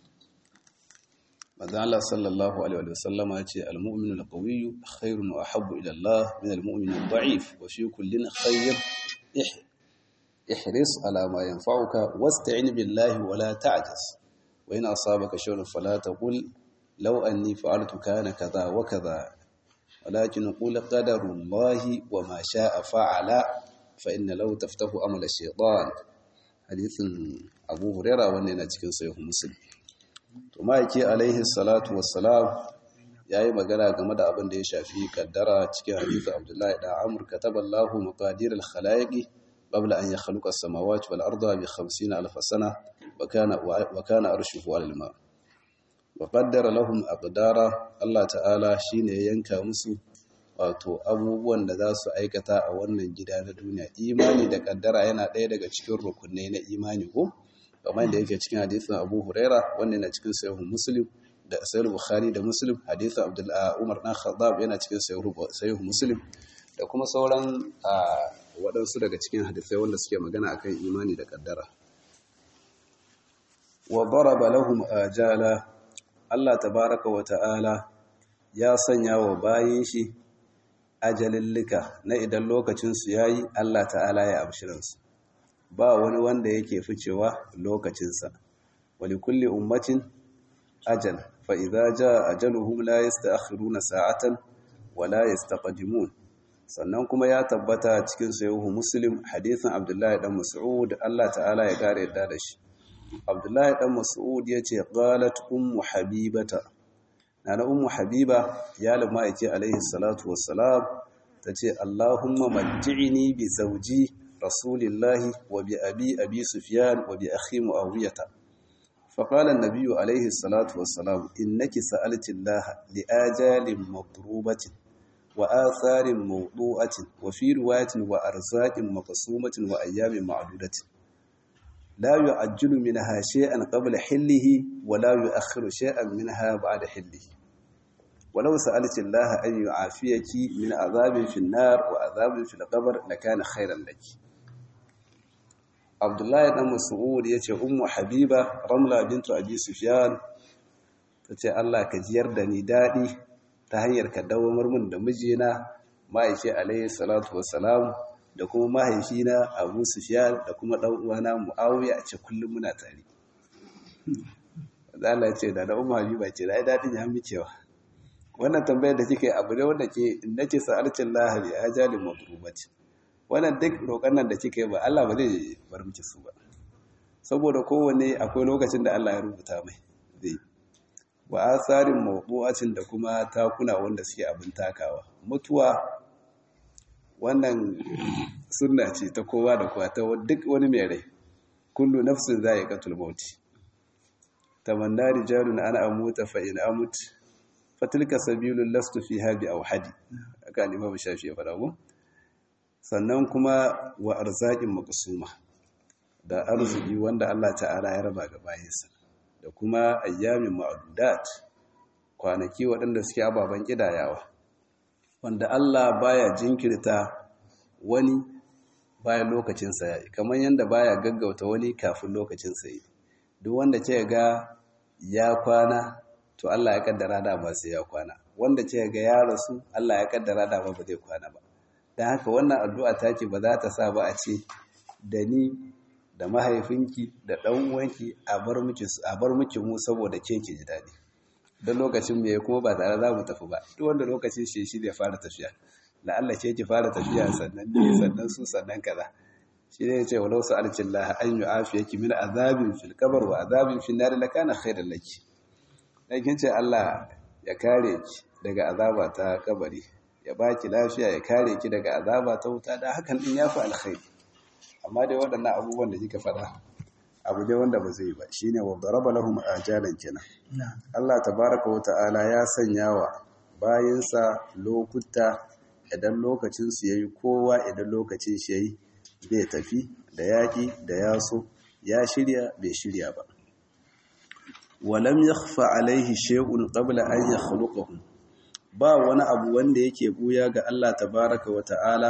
manzo Allah sallallahu alaihi wa sallam ya ce al-mu'minu al-qawiyyu khairun wa ahabbu ila Allah min al-mu'min al-da'if wa fi kullin khayr ihris ala ma yanfa'uka wasta'in billahi wa la ta'jaz wa in asabaka shay'un fala taqul law anni fa'altu kana kadha wa kadha ولكن قل قدر الله وما شاء فعل فإن لو تفتح أمل الشيطان حديث أبو هريرة وأننا cikin sahih muslim to maiki alaihi salatu wassalam yayi magana game da abin da ya shafi kaddara cikin hadisi Abdullahi da Amr kataballahu maqadir al-khalaiqi qabla an yakhluqa as-samawati wal arda bi 50000 sana wa kana wa kana arshuhu al-ma' wa qaddara lahum aqdara Allah ta'ala shine ya yanka musu wato abubuwan da za su aikata a wannan gida na duniya imani da kaddara yana ɗaya daga cikin rukunai na imani ko kamar da yake cikin hadisin Abu Huraira wanda yana cikin sahih Muslim da sahih Bukhari da Muslim hadisin Abdullah Umar dan Khattab yana cikin sahih Muslim da kuma sauran waɗansu daga cikin hadisai wanda suke magana akan imani da kaddara wa daraba lahum ajala Allah tabaraka wa ta'ala ya sanya wa bayin shi ajalillika na idan lokacinsu ya yi Allah ta'ala ya abshiransu ba wani wanda yake ficewa lokacinsa wali kulli ummatin ajal fa idza jaa ajaluhum la yasta'khiruna sa'atan wa la yastaqdimun sannan kuma ya tabbata cikin sahihu muslim hadisin abdullahi dan mas'ud Allah ta'ala ya kare yadda da shi abdullahi dan mas'ud yace qalat ummu habibata nana ummu habiba ya lamma yake alaihi salatu wassalam tace allahumma matti'ni bi zawji rasulillahi wa bi abi abi sufyan wa bi akhi muawiyata فقال النبي عليه الصلاة والسلام إنك سألت الله لآجال مضروبة وآثار موضوعة وفي رواية وأرزاق مقسومة وأيام معدودة لا يعجل منها شيئا قبل حله ولا يؤخر شيئا منها بعد حله ولو سألت الله أن يعافيك من عذاب في النار وعذاب في القبر لكان خيرا لك عبد الله بن مسعود yace ummu habiba ramla bintu abi sufyan tace Allah ka jiyar da ni dadi ta hanyar ka dawamar mun da mijina ma'aishi alayhi salatu wassalam da kuma mahaifina Abu Sufyan da kuma dan uwana Muawiya a ce kullum muna tare da Allah ce da na umma habiba ce da ai dadin ya mikewa wannan tambayar da kike abu ne wanda ke nace sa'alcin lahari ajalin madrubati wannan duk roƙon nan da kike ba Allah ba zai bar miki su ba saboda kowanne akwai lokacin da Allah ya rubuta mai zai wa asarin mawdu'atin da kuma takuna wanda suke abin takawa mutuwa wannan sunna ce ta kowa da kowa ta duk wani mai rai kullu nafsin za'iqatul maut tamanna rijalun ana amuta fa in amut fatilka sabilul lastu fiha bi awhadi aka imam shafi ya fara ko sannan kuma wa arzaqin maqsuma da arziki wanda Allah ta'ala ya raba ga bayinsa da kuma ayyamin ma'dudat kwanaki waɗanda suke ababen kidayawa wanda Allah baya jinkirta wani bayan lokacinsa ya yi kamar yadda baya gaggauta wani kafin lokacinsa yi duk wanda ce ga ya kwana to Allah ya kaddara da ba sai ya kwana wanda ce ga ya rasu Allah ya kaddara da ba ba zai kwana ba dan haka wannan addu'a take ba za ta sa ba a ce da ni da mahaifinki da dan uwanki a bar miki a bar miki mu saboda ke ki ji dadi dan lokacin me kuma ba tare za mu tafi ba duk wanda lokacin shi shi zai fara tafiya la Allah ce ki fara tafiya sannan ne sannan su sannan kaza shi ne ce walau sa'alcin Allah an yu'afiyaki min azabin fil qabr wa azabin fil nar lakana khairan laki dan kin ce Allah ya kare ki daga azaba ta kabari ya baki lafiya ya kare ki daga azaba ta wuta da hakan din yafi alkhairi amma dai waɗannan abubuwan da kika faɗa abu dai wanda ba zai ba shine wa daraba lahum ajalan kenan Allah tabaaraka wa ta'ala ya sanya wa bayinsa lokuta idan lokacin su yayi kowa idan lokacin shi yayi bai tafi da yaƙi da yaso ya shirya bai shirya ba walam yakhfa alaihi shay'un qabla an yakhluqahu ba wani abu wanda yake buya ga Allah tabaraka wa ta'ala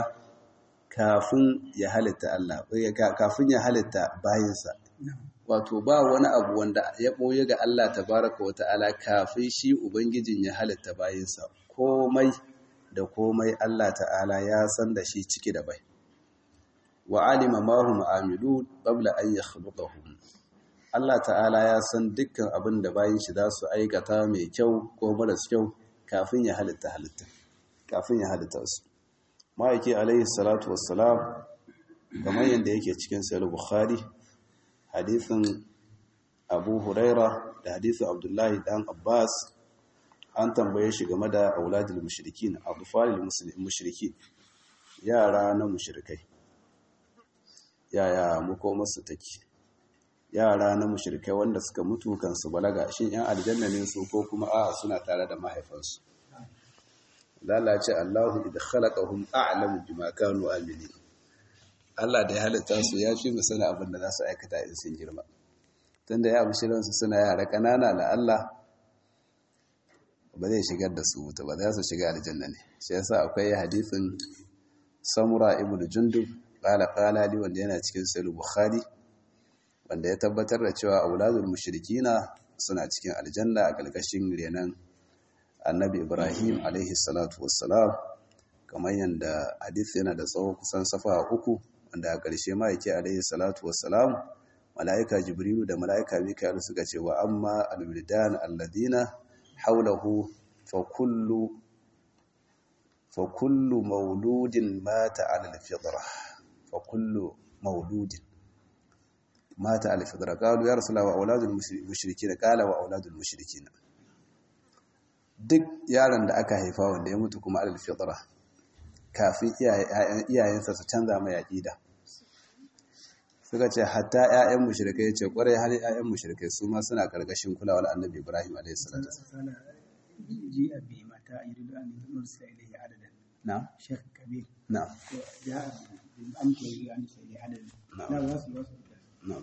kafin ya halitta Allah kafin ya halitta bayinsa wato ba wani abu wanda ya boye ga Allah tabaraka wa ta'ala kafin shi ubangijin ya halitta bayinsa komai da komai Allah ta'ala ya san da shi ciki da bai wa alima ma hum amilun qabla an yakhluqahum Allah ta'ala ya san dukkan abin da bayin shi za su aikata mai kyau ko maras kyau kafin ya halitta halitta kafin ya halitta su ma'aiki alaihi salatu wassalam kamar yadda yake cikin sahih bukhari hadithin abu huraira da hadithin abdullahi dan abbas an tambaye shi game da auladul mushrikin adfalil mushrikin yara na mushrikai yaya makomarsu take yara na mushrikai wanda suka mutu kansu balaga shin yan aljanna ne su ko kuma a suna tare da mahaifansu lalace Allahu idh khalaqahum a'lamu bima kanu amilin Allah da ya halitta su ya fi musana abin da za su aikata in sun girma tunda ya mushirin su suna yara kanana la Allah ba zai shigar da su wuta ba za su shiga aljanna ne shi yasa akwai hadisin Samura ibn Jundub qala qala li wanda yana cikin sahih Bukhari wanda ya tabbatar da cewa auladul mushrikina suna cikin aljanna a kalkashin renan annabi ibrahim alaihi salatu wassalam kamar yadda hadith yana da tsawo kusan safa uku wanda a ƙarshe ma yake alaihi salatu wassalam mala'ika jibrilu da mala'ika mikael suka ce wa amma alwildan alladina haulahu fa kullu fa kullu mauludin mata ala alfitra fa kullu mauludin mata ala alfitra qalu ya rasulullah wa auladul mushrikin qala wa auladul mushrikin duk yaron da aka haifa wanda ya mutu kuma alal fitra kafin iyayensa su canza mai aqida suka ce hatta ƴaƴan mushrikai ce kwarai har ƴaƴan mushrikai su ma suna karkashin kulawar annabi Ibrahim alayhi salatu ji abi mata yuridu an nursila ilayhi adadan na sheikh kabir na ya amta yuridu an nursila ilayhi adadan na wasu wasu na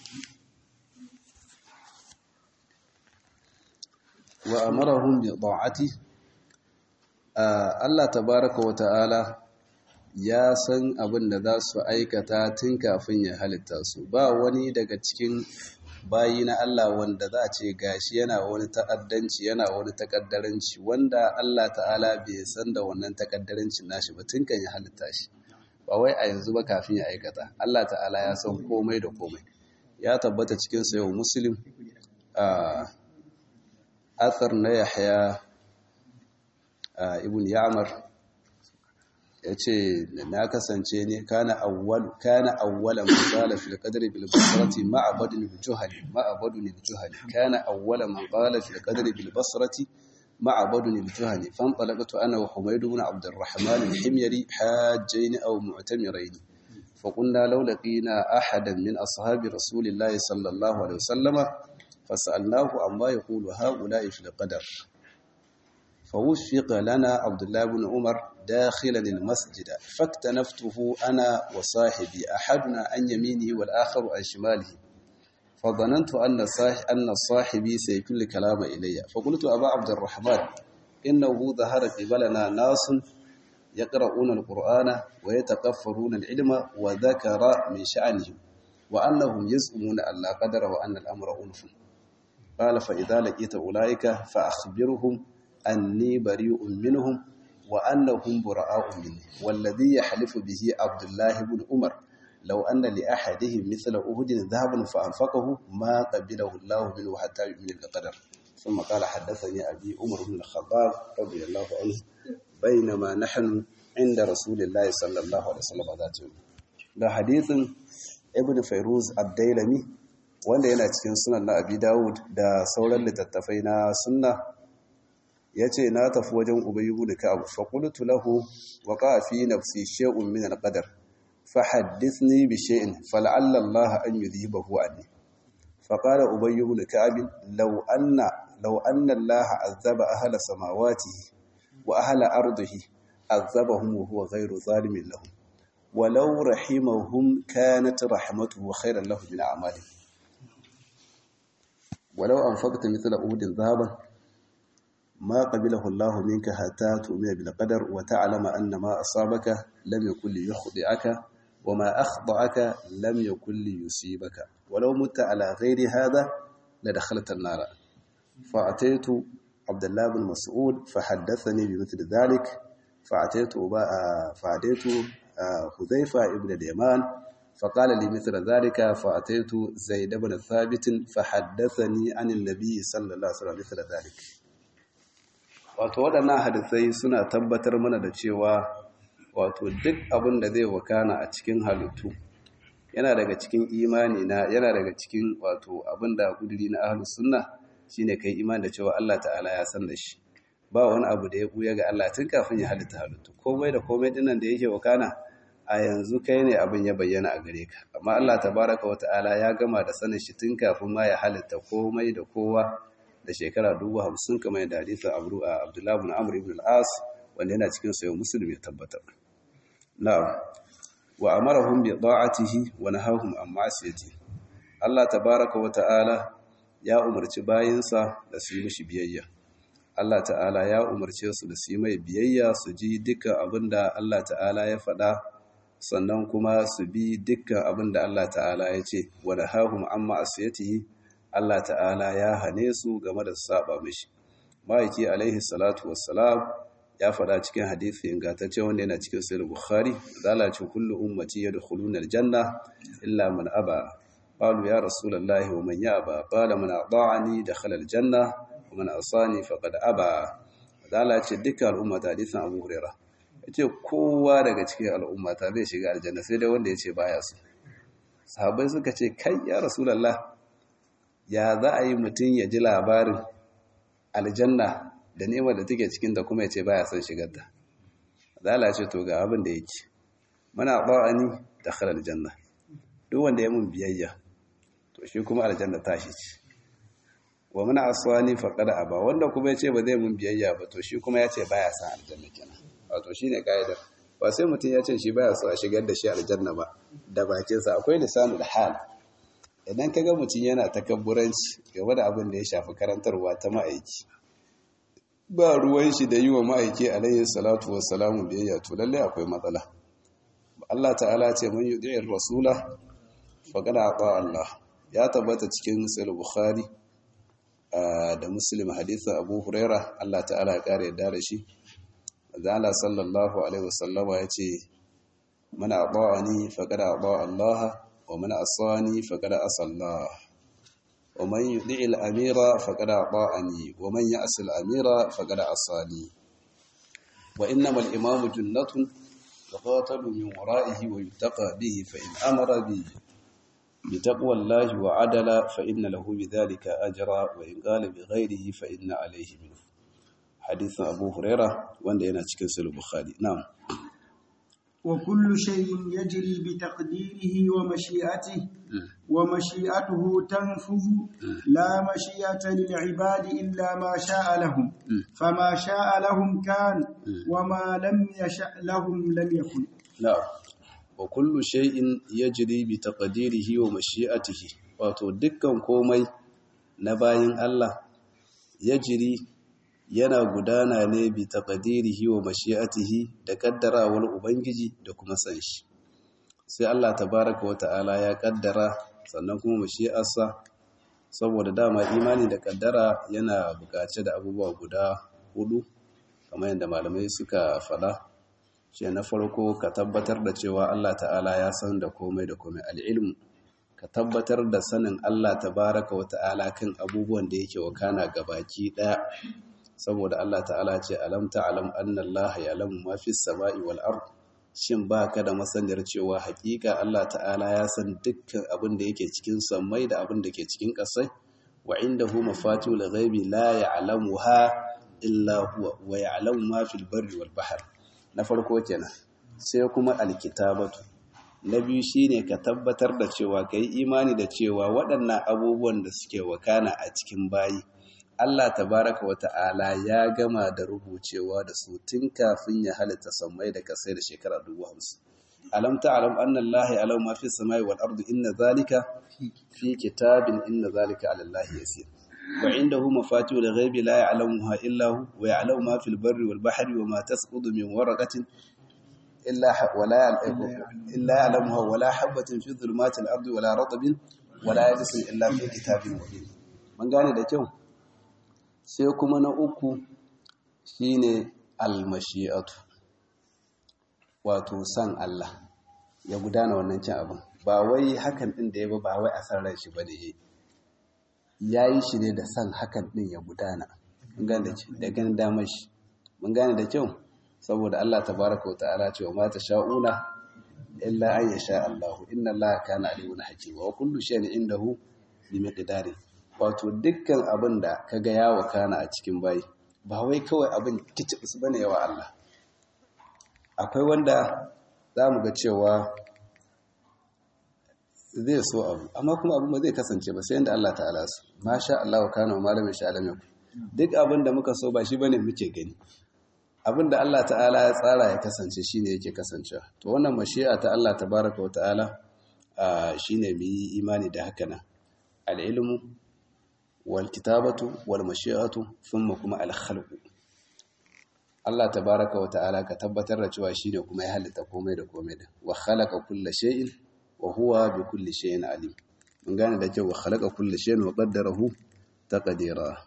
wa amarahum bi ta'ati Allah tabaraka wa ta'ala ya san abin da za su aikata tun kafin ya halitta su ba wani daga cikin bayi na Allah wanda za a ce gashi yana wani ta'addanci yana wani takaddaranci wanda Allah ta'ala bai san da wannan takaddarancin nashi ba tun kan ya halitta shi ba wai a yanzu ba kafin ya aikata Allah ta'ala ya san komai da komai ya tabbata cikin sayo muslim a athar na yahya ibn ya'mar ya ce na kasance ne kana awwal kana awwala man qala fil qadri bil basrati ma'a badun bil juhali ma'a badun bil juhali kana awwala man qala fil qadri bil basrati ma'a badun bil juhali fantalaqtu ana wa humayd ibn abd الرحمن الحميري حاجين او معتمرين فقلنا لو لقينا احدا من اصحاب رسول الله صلى الله عليه وسلم فسالناه عما يقول هؤلاء في القدر فوفق لنا عبد الله بن عمر داخلا المسجد فاكتنفته أنا وصاحبي أحدنا عن يمينه والآخر عن شماله فظننت أن صاحب أن صاحبي سيكون الكلام إلي فقلت أبا عبد الرحمن إنه ظهر قبلنا ناس يقرؤون القرآن ويتكفرون العلم وذكر من شأنهم وأنهم يزعمون أن لا قدر وأن الأمر أنف قال فإذا لقيت أولئك فأخبرهم أني بريء منهم وأنهم براء مني والذي يحلف به عبد الله بن عمر لو أن لأحدهم مثل أهد ذهب فأنفقه ما قبله الله منه حتى يؤمن بالقدر ثم قال حدثني أبي عمر بن الخطاب رضي الله عنه بينما نحن عند رسول الله صلى الله عليه وسلم ذات يوم ده حديث ابن فيروز الديلمي wanda yana cikin sunan na abi dawud da sauran littattafai na sunna ya ce na tafi wajen ubayi da ka'abu faƙulutu lahu wa ƙafi nafsi she'un min al-qadar fa haddithni bi shay'in fal'alla Allah an yudhibahu anni fa qala ubayy ibn ka'ab law anna law anna Allah azaba ahla samawati wa ahla ardihi azabahum wa huwa ghayru zalimin lahum ولو رحمهم كانت رحمته خيرا له من أعمالهم ولو أنفقت مثل أهد ذهبا ما قبله الله منك حتى تؤمن بالقدر وتعلم أن ما أصابك لم يكن ليخطئك وما أخطأك لم يكن ليصيبك ولو مت على غير هذا لدخلت النار فأتيت عبد الله بن مسعود فحدثني بمثل ذلك فأتيت فأتيت حذيفة ابن اليمان فقال لي مثل ذلك فأتيت زيد بن ثابت فحدثني عن النبي صلى الله عليه وسلم مثل ذلك wato waɗannan hadisai suna tabbatar mana da cewa wato duk abin da zai wakana a cikin halittu yana daga cikin imani na yana daga cikin wato abin da kudiri na ahlus sunna shine kai imani da cewa Allah ta'ala ya san da shi ba wani abu da ya buya ga Allah tun kafin ya halitta halittu komai da komai dinnan da yake wakana a yanzu kai ne abin ya bayyana a gare ka amma Allah tabaraka wa ta'ala ya gama da sanin shi tun kafin ma ya halitta komai da kowa da shekara dubu hamsin kamar yadda hadisin abu a abdullahi bin amr ibn al-as wanda yana cikin sayo muslim ya tabbatar na'am wa amarahum bi da'atihi wa nahahum an ma'siyati Allah tabaraka wa ta'ala ya umarci bayinsa da su yi mishi biyayya Allah ta'ala ya umarce su da su yi mai biyayya su ji dukkan abinda Allah ta'ala ya faɗa sannan kuma su bi dukkan abinda Allah ta'ala ya ce wa nahahum an ma'siyatihi Allah ta'ala ya hane su game da saba mishi ma'aiki alaihi salatu wassalam ya faɗa cikin hadisi ingantacce wanda yana cikin sahih bukhari zalace kullu ummati yadkhuluna aljanna illa man aba qalu ya rasulullahi wa man yaba qala man ata'ani dakhala aljanna wa man asani faqad aba zalace dukkan al'ummata hadisin abu hurairah yace kowa daga cikin al'ummata zai shiga aljanna sai dai wanda yace baya so sahabbai suka ce kai ya rasulullahi ya za a yi mutum ya ji labarin aljanna da nema da take cikin da kuma ya ce baya son shigar da zala ce to ga abin da yake muna ba'ani da khalar aljanna duk wanda ya mun biyayya to shi kuma aljanna tashi ce wa muna aswani faqad aba wanda kuma ya ce ba zai mun biyayya ba to shi kuma ya ce baya son aljanna kenan wato shine kaidar ba sai mutum ya ce shi baya so a shigar da shi aljanna ba da bakinsa akwai lisanul hal idan ka ga mutum yana takabburanci game da abin da ya shafi karantarwa ta ma'aiki ba ruwan shi da yi wa ma'aiki alayhi salatu wassalamu biyayya to lallai akwai matsala Allah ta'ala ce man yudi'ir rasula faqad ata Allah ya tabbata cikin sahih bukhari da muslim hadithin abu huraira Allah ta'ala ya kare yadda da shi Allah sallallahu alaihi wasallama ya ce man ata'ani faqad ata Allah ومن عصاني فقد عصى الله ومن يطع الأمير فقد أطاعني ومن يعص الأمير فقد عصاني وإنما الإمام جنة يقاتل من ورائه ويتقى به فإن أمر به بتقوى الله وعدل فإن له بذلك أجرا وإن قال بغيره فإن عليه منه حديث أبو هريرة وأن ينا cikin sahih Bukhari na'am وكل شيء يجري بتقديره ومشيئته ومشيئته تنفذ لا مشيئة للعباد إلا ما شاء لهم فما شاء لهم كان وما لم يشأ لهم لم يكن na'am wa kullu shay'in yajri bi taqdirihi wa mashi'atihi wato dukkan komai na bayin Allah yajri yana gudana ne bi taqdirihi wa mashi'atihi da kaddarawar ubangiji da kuma san shi sai Allah tabaaraka wa ta'ala ya kaddara sannan kuma mashi'arsa saboda dama imani da kaddara yana bukace da abubuwa guda hudu kamar yadda malamai suka faɗa shi na farko ka tabbatar da cewa Allah ta'ala ya san da komai da komai al'ilmu ka tabbatar da sanin Allah tabaraka wa ta'ala kan abubuwan da yake wakana gabaki daya saboda Allah ta'ala ce alam ta'lam anna Allah ya'lamu ma fis sama'i wal ard shin baka da masaniyar cewa hakika Allah ta'ala ya san dukkan abin da yake cikin sammai da abin da ke cikin ƙasai wa indahu mafatihul ghaibi la ya'lamuha illa huwa wa ya'lamu ma fil barri wal bahr na farko kenan sai kuma alkitabatu na biyu shine ka tabbatar da cewa kai imani da cewa waɗannan abubuwan da suke wakana a cikin bayi Allah tabaraka wata'ala ya gama da rubucewa da su tun kafin ya halitta sammai da kasai da shekara dubu hamsin alam ta'lam anna Allah ya'lamu ma fi samai wal ardi inna zalika fi kitabin inna zalika 'ala Allah yasir wa indahu mafatihul ghaibi la ya'lamuha illa hu wa ya'lamu ma fil barri wal bahri wa ma tasqutu min waraqatin illa wala illa ya'lamuha wala habatin fi dhulumatil ardi wala ratbin wala yabisin illa fi kitabin mubin mun gane da kyau sai kuma na uku shine almashi'atu wato san Allah ya gudana wannan cin abin ba wai hakan din da ya ba ba wai a san ran shi bane yayi shi ne da san hakan din ya gudana mun gane da ganin damar shi mun gane da kyau saboda Allah tabaraka wa ta'ala cewa ma sha'una illa an yasha Allah inna Allah kana alimun hakima wa kullu shay'in indahu bi miqdari wato dukkan abin da kaga ya wakana a cikin bayi ba wai kawai abin kicibis bane yawa Allah akwai wanda zamu ga cewa zai so abu amma kuma abu ba zai kasance ba sai yanda Allah ta'ala su masha Allah wa kana wa malamin sha alam duk abin da muka so ba shi bane muke gani abin da Allah ta'ala ya tsara ya kasance shine yake kasancewa to wannan mashi'a ta Allah tabaraka wa ta'ala shine mu yi imani da haka nan al-ilmu wal kitabatu wal mashi'atu thumma kuma al-khalq Allah tabaraka wa ta'ala ka tabbatar da cewa shine kuma ya halitta komai da komai da wa khalaqa kulla shay'in wa huwa bi kulli shay'in alim mun gane da cewa khalaqa kulla shay'in wa qaddarahu taqdira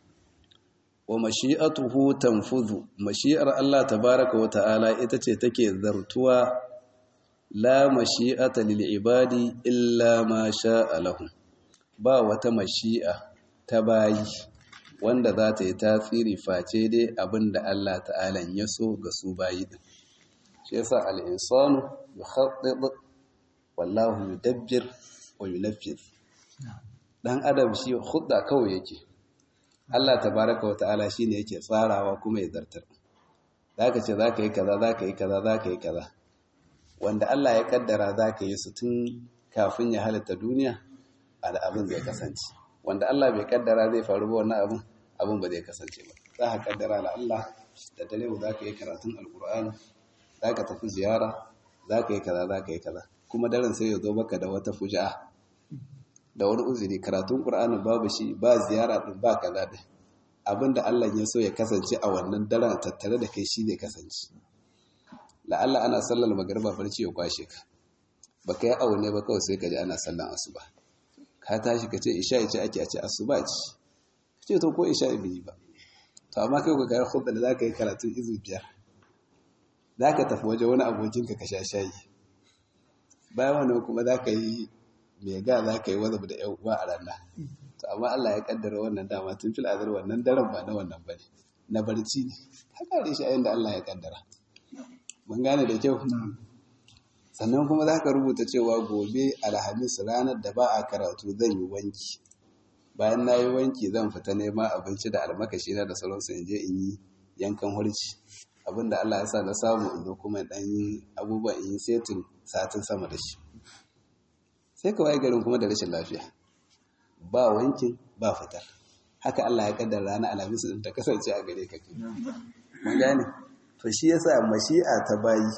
wa mashi'atuhu tanfuzu mashi'ar Allah tabaraka wa ta'ala ita ce take zartuwa la mashi'ata lil ibadi illa ma sha'a lahum ba wata mashi'a ta bayi wanda za ta yi tasiri face dai abinda Allah ta'ala ya so ga su bayi din shi yasa al-insanu yukhaddid wallahu yudabbir wa yunaffir dan adam shi khudda kawai yake Allah tabaraka wa ta'ala shine yake tsarawa kuma ya zartar zaka ce zaka yi kaza zaka yi kaza zaka yi kaza wanda Allah ya kaddara zaka yi su tun kafin ya halitta duniya abin zai kasance wanda Allah bai kaddara zai faru ba wannan abin abin ba zai kasance ba za ka kaddara la Allah da dare za ka yi karatun alkur'ani za ka tafi ziyara za ka yi kaza za ka yi kaza kuma daren sai ya zo maka da wata fuja'a da wani uzuri karatun qur'ani babu shi ba ziyara din ba kaza din abinda Allah ya so ya kasance a wannan daren tattare da kai shi ne kasance la'alla ana sallar magariba barci ya kwashe ka baka yi aune ba kawai sai ka ji ana sallan asuba ka tashi ka ce isha ce ake a ce asuba ce ka ce to ko isha bi ba to amma kai ka kai khutba da zaka yi karatu izu biyar zaka tafi waje wani abokin ka ka sha shayi bayan wannan kuma za ka yi mai ga za ka yi wazab da yan uwa a ranar to amma Allah ya kaddara wannan dama tun fil azar wannan daren ba na wannan bane na barci ne haka da shi ayin da Allah ya kaddara mun gane da kyau sannan kuma za ka rubuta cewa gobe alhamis ranar da ba a karatu zan yi wanki bayan na yi wanki zan fita nema abinci da almakashi na da sauransu in je in yi yankan hurci abinda Allah ya sa na samu in zo kuma dan yi abubuwan in yi setin satin sama da shi sai ka waye garin kuma da rashin lafiya ba wankin ba fitar haka Allah ya kaddara ranar alhamis din ta kasance a gare ka ke mun gane to shi yasa mashi'a ta bayi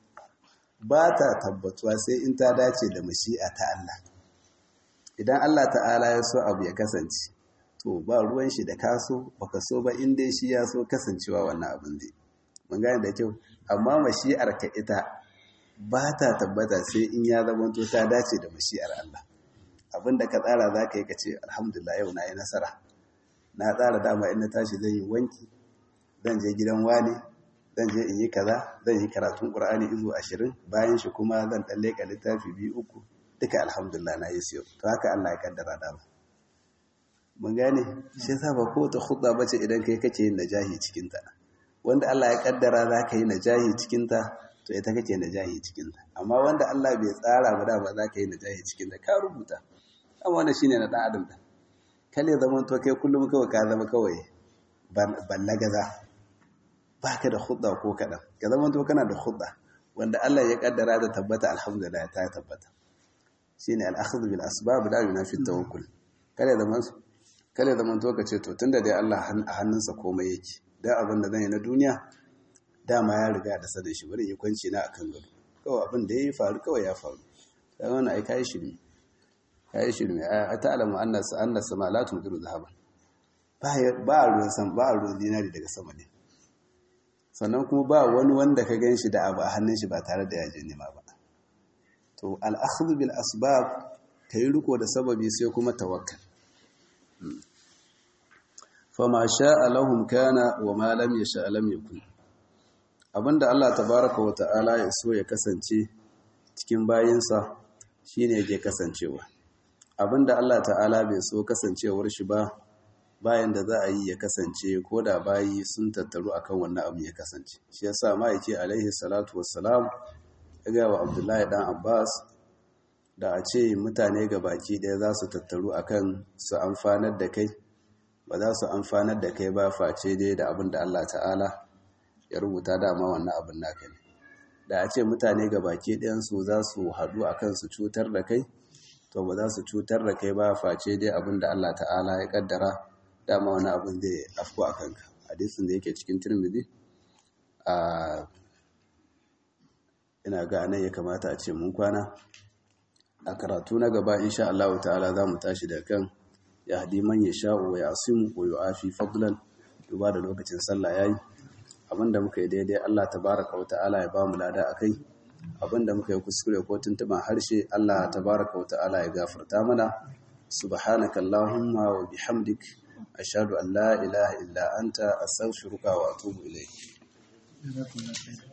ba ta tabbatuwa sai in ta dace da mashi'a ta Allah idan Allah ta'ala ya so abu ya kasance to ba ruwan shi da kaso baka so ba in dai shi ya so kasancewa wannan abin dai mun gane da kyau amma mashi'ar ka ita ba ta tabbata sai in ya zamanto ta dace da mashi'ar Allah abinda ka tsara za ka yi ka ce alhamdulillah yau na yi nasara na tsara dama in na tashi zan yi wanki zan je gidan wani zan je in yi kaza zan yi karatun ƙur'ani izu ashirin bayan shi kuma zan ɗan leƙa littafi biyu uku duka alhamdulillah na yi siyo to haka Allah ya kaddara dama mun gane shi yasa ba ko ta khutba bace idan kai kake yin najahi cikin ta wanda Allah ya kaddara za ka yi najahi cikin ta to ita kake najahi cikin ta amma wanda Allah bai tsara ba dama za ka yi najahi cikin ta ka rubuta amma wannan shine na dan adam da kale zaman to kai kullum kawai ka zama kawai ballagaza baka da khutba ko kadan ya zama to kana da khutba wanda Allah ya kaddara da tabbata alhamdulillah ta tabbata shine al-akhdhu bil asbab la yunafi tawakkul kale zaman kale zaman to kace to tunda dai Allah a hannunsa komai yake dan abin da zan yi na duniya dama ya riga da sanin shi bari yi kwanci na akan gado kawai abin da yayi faru kawai ya faru sai wannan ai kai shiri kai shiri a ta'lamu anna anna sama la tudiru zahaban ba ba ruwan san ba ruwan dinari daga sama ne sannan kuma ba wani wanda ka gan shi da abu a hannun shi ba tare da yaje nema ba to al'akhdhu bil asbab kai riko da sababi sai kuma tawakkal fama sha'a lahum kana wa ma lam yasha lam yakun abinda Allah tabaaraka wa ta'ala ya so ya kasance cikin bayinsa shine yake kasancewa abinda Allah ta'ala bai so kasancewar shi ba bayan da za a yi ya kasance ko da bayi sun tattaru akan wannan abu ya kasance shi yasa ma'aiki alaihi salatu wassalam ya ga wa abdullahi dan abbas da a ce mutane ga baki ɗaya za su tattaru akan su amfanar da kai ba za su amfanar da kai ba face dai da abin da allah ta'ala ya rubuta dama wannan abin naka ne da a ce mutane ga baki ɗayansu za su haɗu akan su cutar da kai to ba za su cutar da kai ba face dai abin da allah ta'ala ya kaddara dama wani abin zai afko a kanka hadisin da yake cikin turmidi a ina ga nan ya kamata a ce mun kwana a karatu na gaba insha Allah ta'ala za mu tashi da kan ya hadi man ya sha'u wa yasimu wa yu'afi fadlan duba da lokacin sallah yayi abinda muka yi daidai Allah tabaraka wa ta'ala ya ba mu lada akai abinda muka yi kuskure ko tuntuban harshe Allah tabaraka wa ta'ala ya gafarta mana subhanakallahumma wa bihamdik ashhadu an la ilaha illa anta astaghfiruka wa atubu ilayk